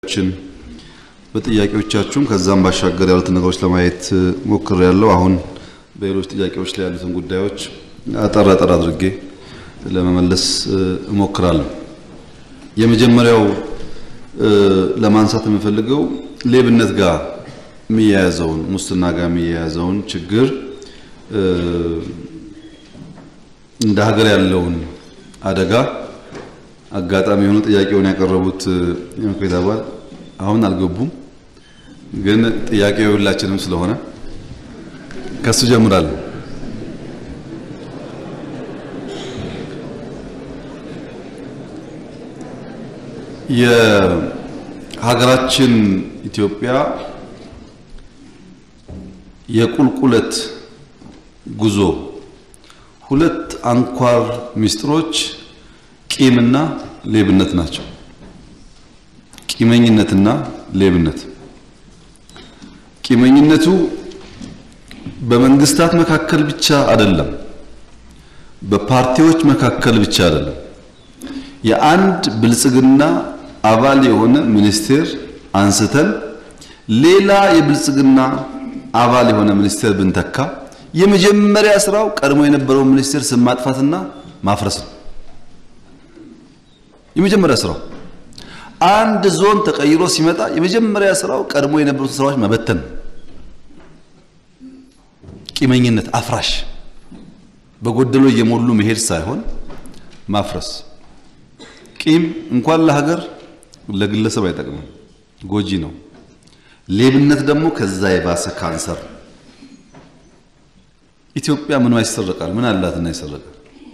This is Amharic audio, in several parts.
ችን በጥያቄዎቻችሁም ከዛም ባሻገር ያሉትን ነገሮች ለማየት ሞክር ያለው አሁን በሌሎች ጥያቄዎች ላይ ያሉትን ጉዳዮች አጠር አጠር አድርጌ ለመመለስ እሞክራለሁ። የመጀመሪያው ለማንሳት የምፈልገው ሌብነት ጋር የሚያያዘውን ሙስና ጋር የሚያያዘውን ችግር እንደ ሀገር ያለውን አደጋ አጋጣሚ የሆኑ ጥያቄውን ያቀረቡት የምክር ቤት አባል አሁን አልገቡም፣ ግን ጥያቄው ሁላችንም ስለሆነ ከሱ ጀምራለሁ። የሀገራችን ኢትዮጵያ የቁልቁለት ጉዞ ሁለት አንኳር ምስጢሮች ቂምና ሌብነት ናቸው። ቂመኝነትና ሌብነት። ቂመኝነቱ በመንግስታት መካከል ብቻ አይደለም፣ በፓርቲዎች መካከል ብቻ አይደለም። የአንድ ብልጽግና አባል የሆነ ሚኒስቴር አንስተን ሌላ የብልጽግና አባል የሆነ ሚኒስቴር ብንተካ የመጀመሪያ ስራው ቀድሞ የነበረውን ሚኒስቴር ስም ማጥፋትና ማፍረስ ነው። የመጀመሪያ ስራው አንድ ዞን ተቀይሮ ሲመጣ የመጀመሪያ ስራው ቀድሞ የነበሩት ስራዎች መበተን፣ ቂመኝነት፣ አፍራሽ በጎደሎ እየሞሉ መሄድ ሳይሆን ማፍረስ። ቂም እንኳን ለሀገር ለግለሰብ አይጠቅምም፣ ጎጂ ነው። ሌብነት ደግሞ ከዛ የባሰ ካንሰር። ኢትዮጵያ ምኗ ይሰረቃል? ምን አላትና ይሰረቃል?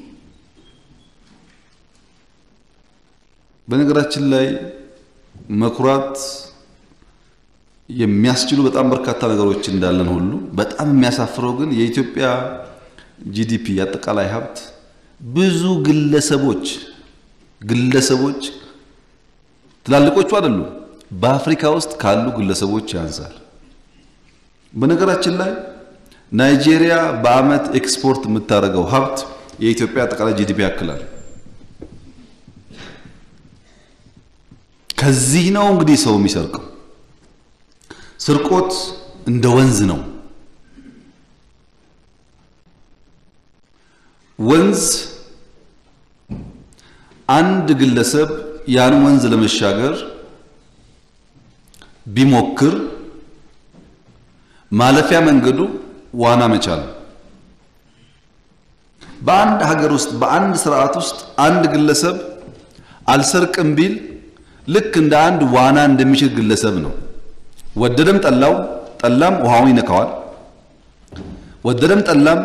በነገራችን ላይ መኩራት የሚያስችሉ በጣም በርካታ ነገሮች እንዳለን ሁሉ በጣም የሚያሳፍረው ግን የኢትዮጵያ ጂዲፒ አጠቃላይ ሀብት ብዙ ግለሰቦች ግለሰቦች ትላልቆቹ አይደሉም፣ በአፍሪካ ውስጥ ካሉ ግለሰቦች ያንሳል። በነገራችን ላይ ናይጄሪያ በዓመት ኤክስፖርት የምታደርገው ሀብት የኢትዮጵያ አጠቃላይ ጂዲፒ ያክላል። ከዚህ ነው እንግዲህ ሰው የሚሰርቀው። ስርቆት እንደ ወንዝ ነው። ወንዝ አንድ ግለሰብ ያን ወንዝ ለመሻገር ቢሞክር ማለፊያ መንገዱ ዋና መቻል። በአንድ ሀገር ውስጥ በአንድ ስርዓት ውስጥ አንድ ግለሰብ አልሰርቅም ቢል ልክ እንደ አንድ ዋና እንደሚችል ግለሰብ ነው። ወደደም ጠላው ጠላም ውሃውን ይነካዋል። ወደደም ጠላም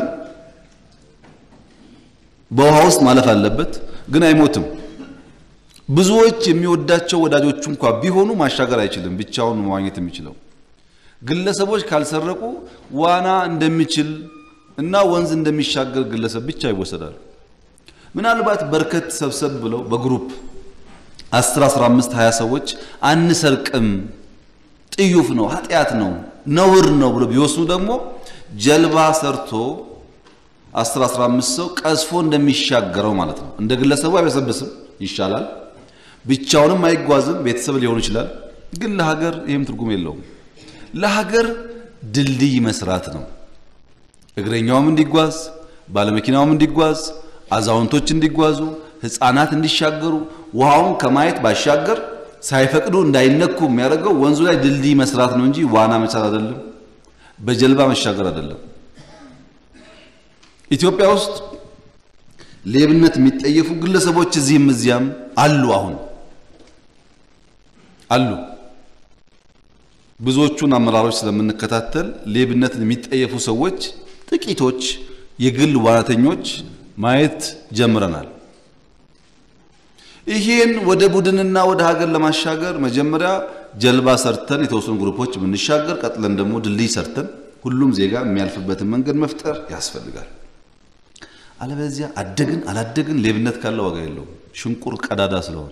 በውሃ ውስጥ ማለፍ አለበት፣ ግን አይሞትም። ብዙዎች የሚወዳቸው ወዳጆቹ እንኳ ቢሆኑ ማሻገር አይችልም፣ ብቻውን መዋኘት የሚችለው ግለሰቦች ካልሰረቁ ዋና እንደሚችል እና ወንዝ እንደሚሻገር ግለሰብ ብቻ ይወሰዳሉ። ምናልባት በርከት ሰብሰብ ብለው በግሩፕ 10 15 20 ሰዎች አንሰርቅም፣ ጥዩፍ ነው፣ ኃጢአት ነው፣ ነውር ነው ብሎ ቢወስኑ ደግሞ ጀልባ ሰርቶ 10 15 ሰው ቀዝፎ እንደሚሻገረው ማለት ነው። እንደ ግለሰቡ አይበሰብስም፣ ይሻላል። ብቻውንም አይጓዝም፣ ቤተሰብ ሊሆን ይችላል። ግን ለሀገር ይህም ትርጉም የለውም። ለሀገር ድልድይ መስራት ነው። እግረኛውም እንዲጓዝ፣ ባለመኪናውም እንዲጓዝ፣ አዛውንቶች እንዲጓዙ፣ ህፃናት እንዲሻገሩ ውሃውን ከማየት ባሻገር ሳይፈቅዱ እንዳይነኩ የሚያደርገው ወንዙ ላይ ድልድይ መስራት ነው እንጂ ዋና መቻል አይደለም፣ በጀልባ መሻገር አይደለም። ኢትዮጵያ ውስጥ ሌብነት የሚጠየፉ ግለሰቦች እዚህም እዚያም አሉ፣ አሁን አሉ። ብዙዎቹን አመራሮች ስለምንከታተል ሌብነትን የሚጠየፉ ሰዎች ጥቂቶች የግል ዋናተኞች ማየት ጀምረናል። ይሄን ወደ ቡድንና ወደ ሀገር ለማሻገር መጀመሪያ ጀልባ ሰርተን የተወሰኑ ግሩፖች የምንሻገር፣ ቀጥለን ደግሞ ድልድይ ሰርተን ሁሉም ዜጋ የሚያልፍበትን መንገድ መፍጠር ያስፈልጋል። አለበለዚያ አደግን አላደግን ሌብነት ካለ ዋጋ የለውም። ሽንቁር ቀዳዳ ስለሆነ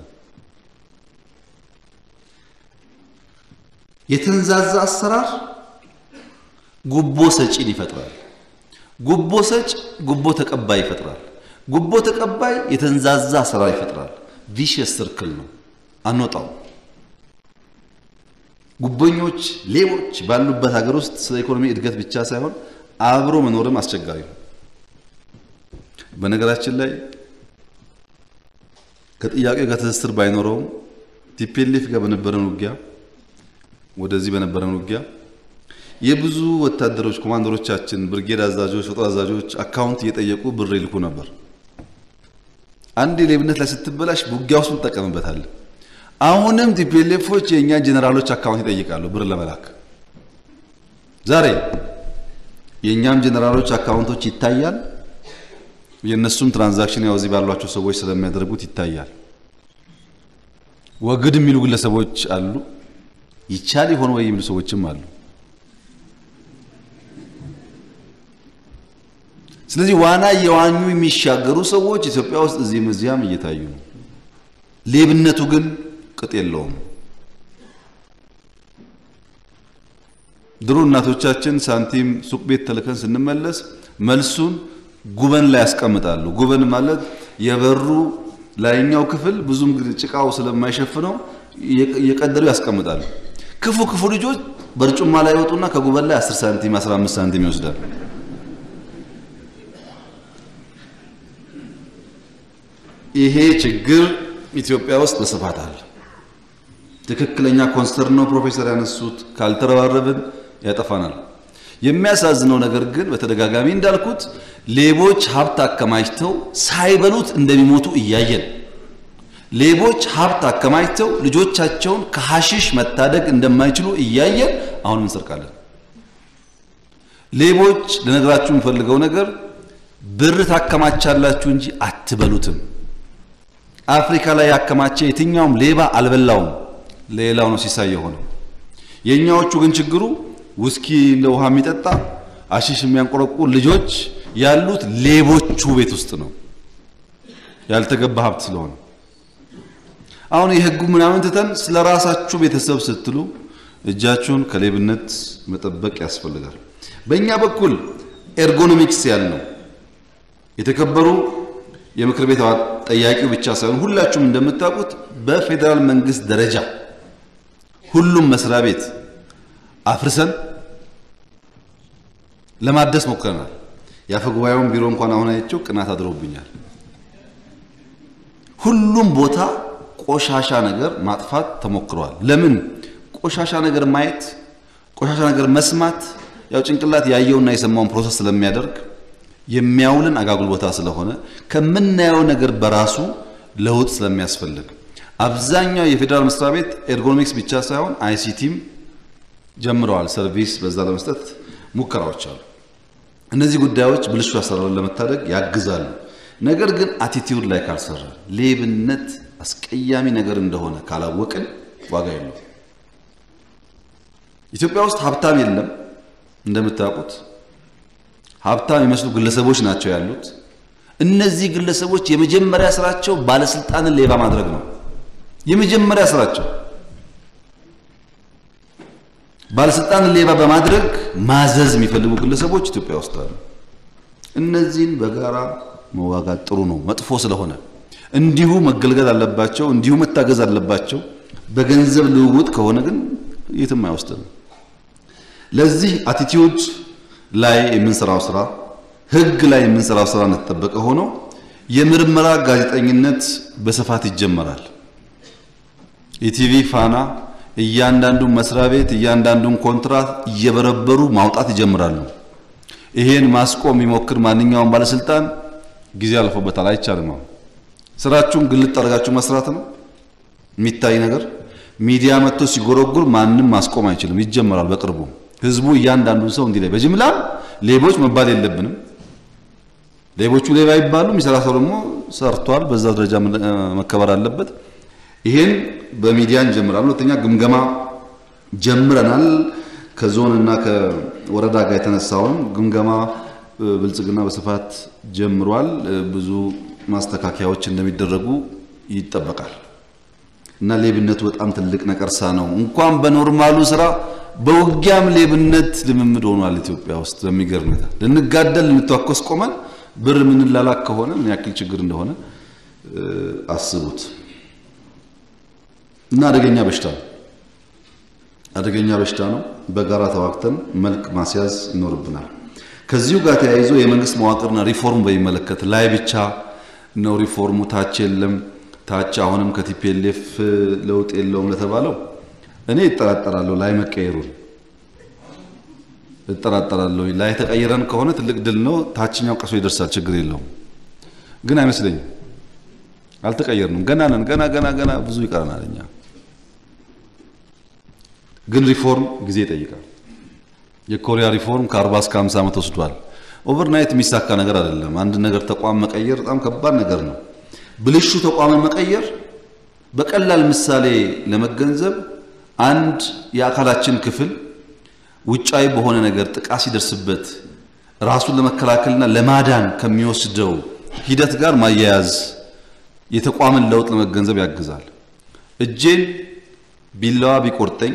የተንዛዛ አሰራር ጉቦ ሰጪን ይፈጥራል። ጉቦ ሰጭ ጉቦ ተቀባይ ይፈጥራል። ጉቦ ተቀባይ የተንዛዛ አሰራር ይፈጥራል። ቪሽየስ ሰርክል ነው፣ አንወጣው። ጉቦኞች፣ ሌቦች ባሉበት ሀገር ውስጥ ስለ ኢኮኖሚ እድገት ብቻ ሳይሆን አብሮ መኖርም አስቸጋሪ ነው። በነገራችን ላይ ከጥያቄው ጋር ትስስር ባይኖረውም ቲፒኤልኤፍ ጋር በነበረን ውጊያ ወደዚህ በነበረን ውጊያ የብዙ ወታደሮች ኮማንደሮቻችን፣ ብርጌድ አዛዦች፣ ጦር አዛዦች አካውንት እየጠየቁ ብር ይልኩ ነበር። አንድ ሌብነት ላይ ስትበላሽ ውጊያ ውስጥ እንጠቀምበታለን። አሁንም ቲፒኤልኤፎች የእኛ ጄኔራሎች አካውንት ይጠይቃሉ ብር ለመላክ። ዛሬ የእኛም ጄኔራሎች አካውንቶች ይታያል። የእነሱም ትራንዛክሽን ያው እዚህ ባሏቸው ሰዎች ስለሚያደርጉት ይታያል። ወግድ የሚሉ ግለሰቦች አሉ። ይቻል ይሆን ወይ የሚሉ ሰዎችም አሉ። ስለዚህ ዋና የዋኙ የሚሻገሩ ሰዎች ኢትዮጵያ ውስጥ እዚህም እዚያም እየታዩ ነው። ሌብነቱ ግን ቅጥ የለውም። ድሮ እናቶቻችን ሳንቲም ሱቅ ቤት ተልከን ስንመለስ መልሱን ጉበን ላይ ያስቀምጣሉ። ጉበን ማለት የበሩ ላይኛው ክፍል ብዙም ጭቃው ስለማይሸፍነው እየቀደዱ ያስቀምጣሉ። ክፉ ክፉ ልጆች በርጩማ ላይ ይወጡና ከጉበን ላይ 10 ሳንቲም 15 ሳንቲም ይወስዳል። ይሄ ችግር ኢትዮጵያ ውስጥ በስፋት አለ። ትክክለኛ ኮንሰርን ነው ፕሮፌሰር ያነሱት። ካልተረባረብን ያጠፋናል። የሚያሳዝነው ነገር ግን በተደጋጋሚ እንዳልኩት ሌቦች ሀብት አከማችተው ሳይበሉት እንደሚሞቱ እያየን፣ ሌቦች ሀብት አከማችተው ልጆቻቸውን ከሐሽሽ መታደግ እንደማይችሉ እያየን አሁን እንሰርቃለን። ሌቦች ልነግራችሁ የምፈልገው ነገር ብር ታከማቻላችሁ እንጂ አትበሉትም። አፍሪካ ላይ ያከማቸ የትኛውም ሌባ አልበላውም፣ ሌላው ነው ሲሳይ የሆነው። የእኛዎቹ ግን ችግሩ ውስኪ እንደ ውሃ የሚጠጣ አሺሽ የሚያንቆረቁር ልጆች ያሉት ሌቦቹ ቤት ውስጥ ነው፣ ያልተገባ ሀብት ስለሆነ። አሁን የህጉ ምናምን ትተን ስለ ራሳችሁ ቤተሰብ ስትሉ እጃችሁን ከሌብነት መጠበቅ ያስፈልጋል። በእኛ በኩል ኤርጎኖሚክስ ያልነው የተከበሩ የምክር ቤት ጠያቂው ብቻ ሳይሆን ሁላችሁም እንደምታውቁት በፌዴራል መንግስት ደረጃ ሁሉም መስሪያ ቤት አፍርሰን ለማደስ ሞክረናል። የአፈ ጉባኤውን ቢሮ እንኳን አሁን አይቼው ቅናት አድሮብኛል። ሁሉም ቦታ ቆሻሻ ነገር ማጥፋት ተሞክሯል። ለምን? ቆሻሻ ነገር ማየት፣ ቆሻሻ ነገር መስማት ያው ጭንቅላት ያየውና የሰማውን ፕሮሰስ ስለሚያደርግ የሚያውልን አጋጉል ቦታ ስለሆነ ከምናየው ነገር በራሱ ለውጥ ስለሚያስፈልግ አብዛኛው የፌዴራል መስሪያ ቤት ኤርጎኖሚክስ ብቻ ሳይሆን አይሲቲም ጀምረዋል። ሰርቪስ በዛ ለመስጠት ሙከራዎች አሉ። እነዚህ ጉዳዮች ብልሹ አሰራርን ለመታደግ ያግዛሉ። ነገር ግን አቲቲዩድ ላይ ካልሰራ ሌብነት አስቀያሚ ነገር እንደሆነ ካላወቅን ዋጋ የለው። ኢትዮጵያ ውስጥ ሀብታም የለም እንደምታውቁት ሀብታም የሚመስሉ ግለሰቦች ናቸው ያሉት። እነዚህ ግለሰቦች የመጀመሪያ ስራቸው ባለስልጣንን ሌባ ማድረግ ነው። የመጀመሪያ ስራቸው ባለስልጣንን ሌባ በማድረግ ማዘዝ የሚፈልጉ ግለሰቦች ኢትዮጵያ ውስጥ አሉ። እነዚህን በጋራ መዋጋት ጥሩ ነው፣ መጥፎ ስለሆነ እንዲሁ መገልገል አለባቸው፣ እንዲሁ መታገዝ አለባቸው። በገንዘብ ልውውጥ ከሆነ ግን የትም አይወስድም። ለዚህ አቲቲዩድ ላይ የምንሰራው ስራ ህግ ላይ የምንሰራው ስራ እንደተጠበቀ ሆኖ የምርመራ ጋዜጠኝነት በስፋት ይጀመራል። ኢቲቪ፣ ፋና እያንዳንዱን መስሪያ ቤት እያንዳንዱን ኮንትራት እየበረበሩ ማውጣት ይጀምራሉ። ይሄን ማስቆም የሚሞክር ማንኛውም ባለስልጣን ጊዜ አልፎበታል፣ አይቻልም። ነው ስራችሁን ግልጥ አድርጋችሁ መስራት ነው የሚታይ ነገር። ሚዲያ መጥቶ ሲጎረጉር ማንም ማስቆም አይችልም። ይጀመራል በቅርቡ ህዝቡ እያንዳንዱን ሰው እንዲህ ላይ በጅምላም ሌቦች መባል የለብንም። ሌቦቹ ሌባ ይባሉ፣ የሚሰራ ሰው ደግሞ ሰርቷል፣ በዛ ደረጃ መከበር አለበት። ይሄን በሚዲያ እንጀምራለን። ሁለተኛ ግምገማ ጀምረናል። ከዞን እና ከወረዳ ጋር የተነሳውን ግምገማ ብልጽግና በስፋት ጀምሯል። ብዙ ማስተካከያዎች እንደሚደረጉ ይጠበቃል እና ሌብነቱ በጣም ትልቅ ነቀርሳ ነው። እንኳን በኖርማሉ ስራ በውጊያም ሌብነት ልምምድ ሆኗል ኢትዮጵያ ውስጥ በሚገርም ሁኔታ። ልንጋደል ልንተዋኮስ ቆመን ብር የምንላላክ ከሆነ ምን ያክል ችግር እንደሆነ አስቡት። እና አደገኛ በሽታ ነው። አደገኛ በሽታ ነው። በጋራ ተዋግተን መልክ ማስያዝ ይኖርብናል። ከዚሁ ጋር ተያይዞ የመንግስት መዋቅርና ሪፎርም በሚመለከት ላይ ብቻ ነው ሪፎርሙ፣ ታች የለም። ታች አሁንም ከቲፒኤልኤፍ ለውጥ የለውም ለተባለው እኔ እጠራጠራለሁ። ላይ መቀየሩን እጠራጠራለሁ። ላይ ተቀይረን ከሆነ ትልቅ ድል ነው። ታችኛው ቀሶ ይደርሳል፣ ችግር የለውም። ግን አይመስለኝም። አልተቀየርንም። ገና ነን። ገና ገና ገና ብዙ ይቀረናል። እኛ ግን ሪፎርም ጊዜ ይጠይቃል። የኮሪያ ሪፎርም ከ40 እስከ 50 ዓመት ወስዷል። ኦቨርናይት የሚሳካ ነገር አይደለም። አንድ ነገር ተቋም መቀየር በጣም ከባድ ነገር ነው። ብልሹ ተቋምን መቀየር በቀላል ምሳሌ ለመገንዘብ አንድ የአካላችን ክፍል ውጫዊ በሆነ ነገር ጥቃት ሲደርስበት ራሱን ለመከላከልና ለማዳን ከሚወስደው ሂደት ጋር ማያያዝ የተቋምን ለውጥ ለመገንዘብ ያግዛል። እጄን ቢላዋ ቢቆርጠኝ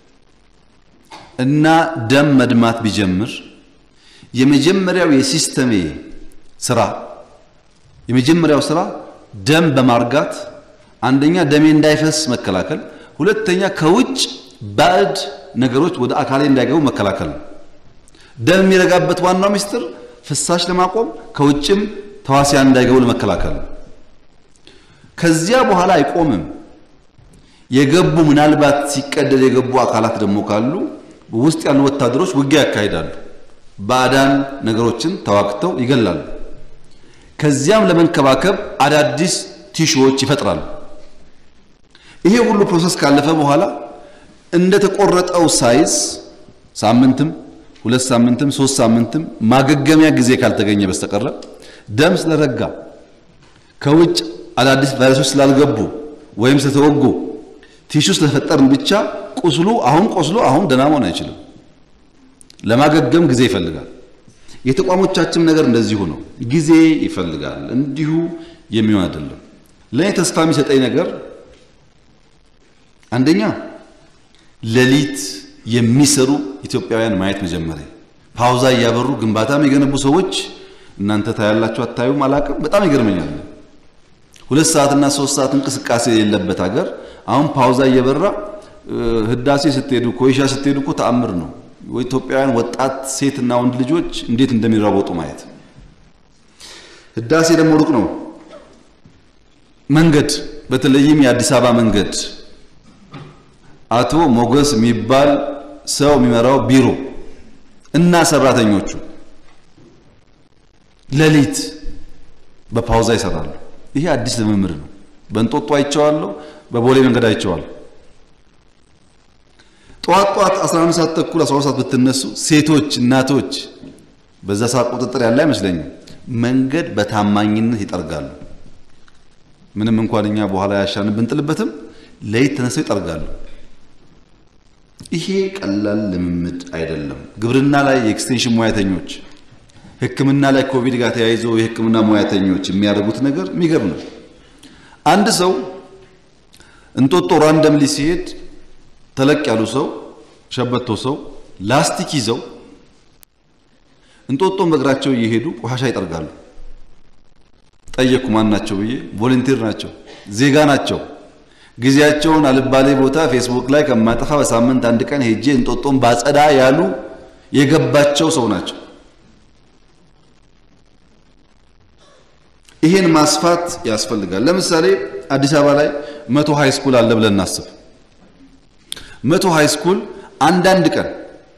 እና ደም መድማት ቢጀምር የመጀመሪያው የሲስተሜ ስራ የመጀመሪያው ስራ ደም በማርጋት አንደኛ ደሜ እንዳይፈስ መከላከል፣ ሁለተኛ ከውጭ ባዕድ ነገሮች ወደ አካሌ እንዳይገቡ መከላከል ነው። ደም የሚረጋበት ዋናው ምስጢር ፍሳሽ ለማቆም ከውጭም ተዋሲያን እንዳይገቡ ለመከላከል ነው። ከዚያ በኋላ አይቆምም። የገቡ ምናልባት ሲቀደድ የገቡ አካላት ደግሞ ካሉ ውስጥ ያሉ ወታደሮች ውጊያ ያካሂዳሉ። ባዕዳን ነገሮችን ተዋግተው ይገላሉ። ከዚያም ለመንከባከብ አዳዲስ ቲሹዎች ይፈጥራሉ። ይሄ ሁሉ ፕሮሰስ ካለፈ በኋላ እንደተቆረጠው ሳይዝ ሳምንትም ሁለት ሳምንትም ሶስት ሳምንትም ማገገሚያ ጊዜ ካልተገኘ በስተቀረ ደም ስለረጋ ከውጭ አዳዲስ ቫይረሶች ስላልገቡ ወይም ስለተወጉ ቲሹ ስለፈጠርን ብቻ ቁስሉ አሁን ቆስሎ አሁን ደህና መሆን አይችልም። ለማገገም ጊዜ ይፈልጋል። የተቋሞቻችን ነገር እንደዚሁ ነው፣ ጊዜ ይፈልጋል። እንዲሁ የሚሆን አይደለም። ለእኔ ተስፋ የሚሰጠኝ ነገር አንደኛ ሌሊት የሚሰሩ ኢትዮጵያውያን ማየት መጀመሪያ፣ ፓውዛ እያበሩ ግንባታም የገነቡ ሰዎች እናንተ ታያላችሁ አታዩም አላቅም፣ በጣም ይገርመኛል። ሁለት ሰዓትና ሶስት ሰዓት እንቅስቃሴ የሌለበት ሀገር አሁን ፓውዛ እየበራ ህዳሴ ስትሄዱ ኮይሻ ስትሄዱ እኮ ተአምር ነው። ኢትዮጵያውያን ወጣት ሴትና ወንድ ልጆች እንዴት እንደሚራወጡ ማየት። ህዳሴ ደግሞ ሩቅ ነው። መንገድ በተለይም የአዲስ አበባ መንገድ አቶ ሞገስ የሚባል ሰው የሚመራው ቢሮ እና ሰራተኞቹ ሌሊት በፓውዛ ይሰራሉ። ይሄ አዲስ ልምምድ ነው። በእንጦጦ አይቼዋለሁ፣ በቦሌ መንገድ አይቼዋለሁ። ጠዋት ጠዋት 11 ሰዓት ተኩል 12 ሰዓት ብትነሱ ሴቶች፣ እናቶች በዛ ሰዓት ቁጥጥር ያለ አይመስለኝም። መንገድ በታማኝነት ይጠርጋሉ። ምንም እንኳን እኛ በኋላ ያሻን ብንጥልበትም ሌሊት ተነስተው ይጠርጋሉ። ይሄ ቀላል ልምምድ አይደለም። ግብርና ላይ የኤክስቴንሽን ሙያተኞች፣ ሕክምና ላይ ኮቪድ ጋር ተያይዞ የሕክምና ሙያተኞች የሚያደርጉት ነገር የሚገርም ነው። አንድ ሰው እንጦጦ ራንደምሊ ሲሄድ ተለቅ ያሉ ሰው ሸበቶ ሰው ላስቲክ ይዘው እንጦጦን በእግራቸው እየሄዱ ቆሻሻ ይጠርጋሉ። ጠየቅኩ ማን ናቸው ብዬ፣ ቮለንቲር ናቸው፣ ዜጋ ናቸው። ጊዜያቸውን አልባሌ ቦታ ፌስቡክ ላይ ከማጠፋ በሳምንት አንድ ቀን ሄጄ እንጦጦን ባጸዳ ያሉ የገባቸው ሰው ናቸው። ይሄን ማስፋት ያስፈልጋል። ለምሳሌ አዲስ አበባ ላይ መቶ ሃይ ስኩል አለ ብለን እናስብ። መቶ ሃይ ስኩል አንዳንድ ቀን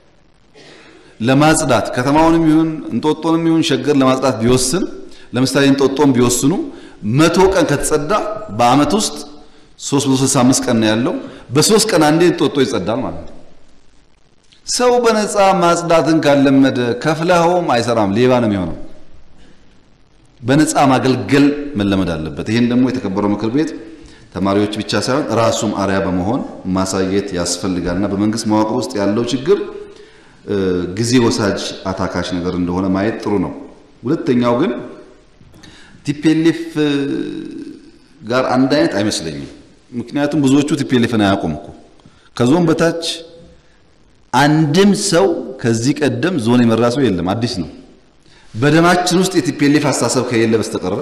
ለማጽዳት ከተማውንም ይሁን እንጦጦንም ይሁን ሸገር ለማጽዳት ቢወስን ለምሳሌ እንጦጦን ቢወስኑ መቶ ቀን ከተጸዳ በአመት ውስጥ 365 ቀን ነው ያለው። በሶስት ቀን አንዴ እንጦጦ ይጸዳል ማለት ነው። ሰው በነፃ ማጽዳትን ካለመደ ከፍለኸውም አይሰራም፣ ሌባ ነው የሚሆነው። በነፃ ማገልገል መለመድ አለበት። ይህን ደግሞ የተከበረው ምክር ቤት ተማሪዎች ብቻ ሳይሆን ራሱም አርያ በመሆን ማሳየት ያስፈልጋልና በመንግስት መዋቅር ውስጥ ያለው ችግር ጊዜ ወሳጅ አታካሽ ነገር እንደሆነ ማየት ጥሩ ነው። ሁለተኛው ግን ቲፒኤልኤፍ ጋር አንድ አይነት አይመስለኝም። ምክንያቱም ብዙዎቹ ቲፒኤልኤፍን አያውቁም እኮ ከዞን በታች አንድም ሰው ከዚህ ቀደም ዞን የመራ ሰው የለም። አዲስ ነው። በደማችን ውስጥ የቲፒኤልኤፍ አስተሳሰብ ከሌለ በስተቀረ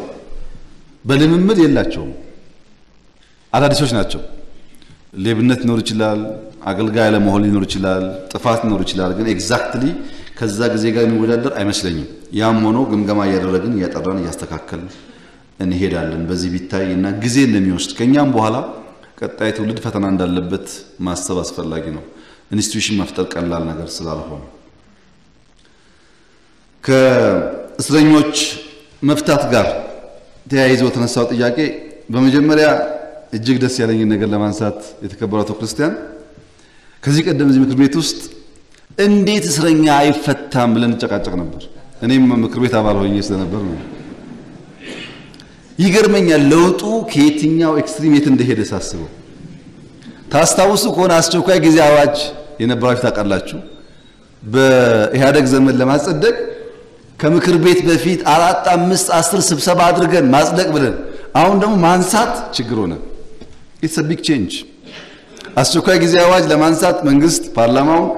በልምምድ የላቸውም። አዳዲሶች ናቸው። ሌብነት ሊኖር ይችላል፣ አገልጋይ ለመሆን ሊኖር ይችላል፣ ጥፋት ሊኖር ይችላል። ግን ኤግዛክትሊ ከዛ ጊዜ ጋር የሚወዳደር አይመስለኝም። ያም ሆኖ ግምገማ እያደረግን እያጠራን እያስተካከልን እንሄዳለን። በዚህ ቢታይ እና ጊዜ እንደሚወስድ ከኛም በኋላ ቀጣይ ትውልድ ፈተና እንዳለበት ማሰብ አስፈላጊ ነው። ኢንስቲትዩሽን መፍጠር ቀላል ነገር ስላልሆነ ከእስረኞች መፍታት ጋር ተያይዞ የተነሳው ጥያቄ በመጀመሪያ እጅግ ደስ ያለኝን ነገር ለማንሳት የተከበረው አቶ ክርስቲያን ከዚህ ቀደም እዚህ ምክር ቤት ውስጥ እንዴት እስረኛ አይፈታም ብለን እንጨቃጨቅ ነበር። እኔም ምክር ቤት አባል ሆኜ ስለነበር ነው። ይገርመኛል ለውጡ ከየትኛው ኤክስትሪም የት እንደሄደ ሳስበው። ታስታውሱ ከሆነ አስቸኳይ ጊዜ አዋጅ የነበራችሁ ታውቃላችሁ። በኢህአደግ ዘመን ለማጸደቅ ከምክር ቤት በፊት አራት አምስት አስር ስብሰባ አድርገን ማጽደቅ ብለን አሁን ደግሞ ማንሳት ችግር ሆነ። ኢትስ ቢግ ቼንጅ። አስቸኳይ ጊዜ አዋጅ ለማንሳት መንግስት ፓርላማውን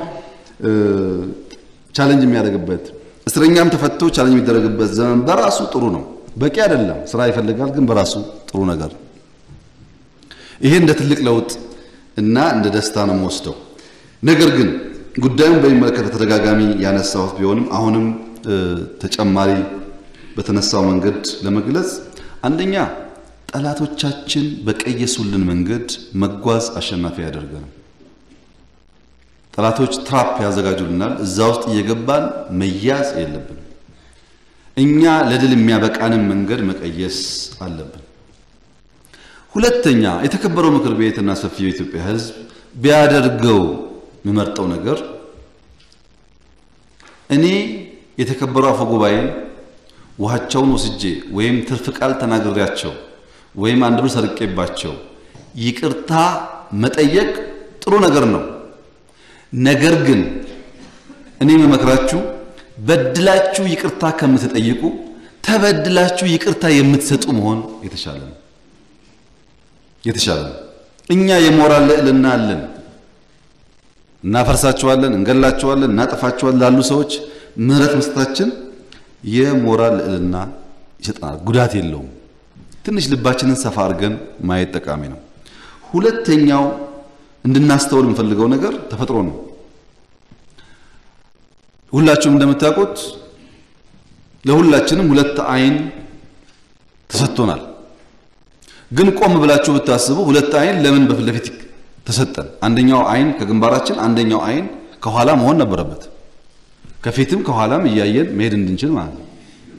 ቻለንጅ የሚያደርግበት እስረኛም ተፈቶ ቻለንጅ የሚደረግበት ዘመን በራሱ ጥሩ ነው። በቂ አይደለም፣ ስራ ይፈልጋል፣ ግን በራሱ ጥሩ ነገር። ይሄ እንደ ትልቅ ለውጥ እና እንደ ደስታ ነው የምወስደው። ነገር ግን ጉዳዩን በሚመለከት ተደጋጋሚ ያነሳሁት ቢሆንም አሁንም ተጨማሪ በተነሳው መንገድ ለመግለጽ አንደኛ ጠላቶቻችን በቀየሱልን መንገድ መጓዝ አሸናፊ ያደርገናል። ጠላቶች ትራፕ ያዘጋጁልናል። እዛ ውስጥ እየገባን መያዝ የለብንም። እኛ ለድል የሚያበቃንን መንገድ መቀየስ አለብን። ሁለተኛ የተከበረው ምክር ቤት እና ሰፊው የኢትዮጵያ ሕዝብ ቢያደርገው የምመርጠው ነገር እኔ የተከበሩ አፈ ጉባኤን ውሃቸውን ወስጄ ወይም ትርፍ ቃል ተናግሬያቸው ወይም አንድ ብር ሰርቄባቸው ይቅርታ መጠየቅ ጥሩ ነገር ነው። ነገር ግን እኔ የምመክራችሁ በድላችሁ ይቅርታ ከምትጠይቁ ተበድላችሁ ይቅርታ የምትሰጡ መሆን የተሻለ ነው የተሻለ ነው። እኛ የሞራል ልዕልና አለን። እናፈርሳቸዋለን፣ እንገላቸዋለን፣ እናጠፋቸዋለን ላሉ ሰዎች ምህረት መስጠታችን የሞራል ልዕልና ይሰጠናል፣ ጉዳት የለውም። ትንሽ ልባችንን ሰፋ አድርገን ማየት ጠቃሚ ነው። ሁለተኛው እንድናስተውል የምፈልገው ነገር ተፈጥሮ ነው። ሁላችሁም እንደምታውቁት ለሁላችንም ሁለት አይን ተሰጥቶናል። ግን ቆም ብላችሁ ብታስቡ ሁለት አይን ለምን በፊት ለፊት ተሰጠን? አንደኛው አይን ከግንባራችን፣ አንደኛው አይን ከኋላ መሆን ነበረበት። ከፊትም ከኋላም እያየን መሄድ እንድንችል ማለት ነው።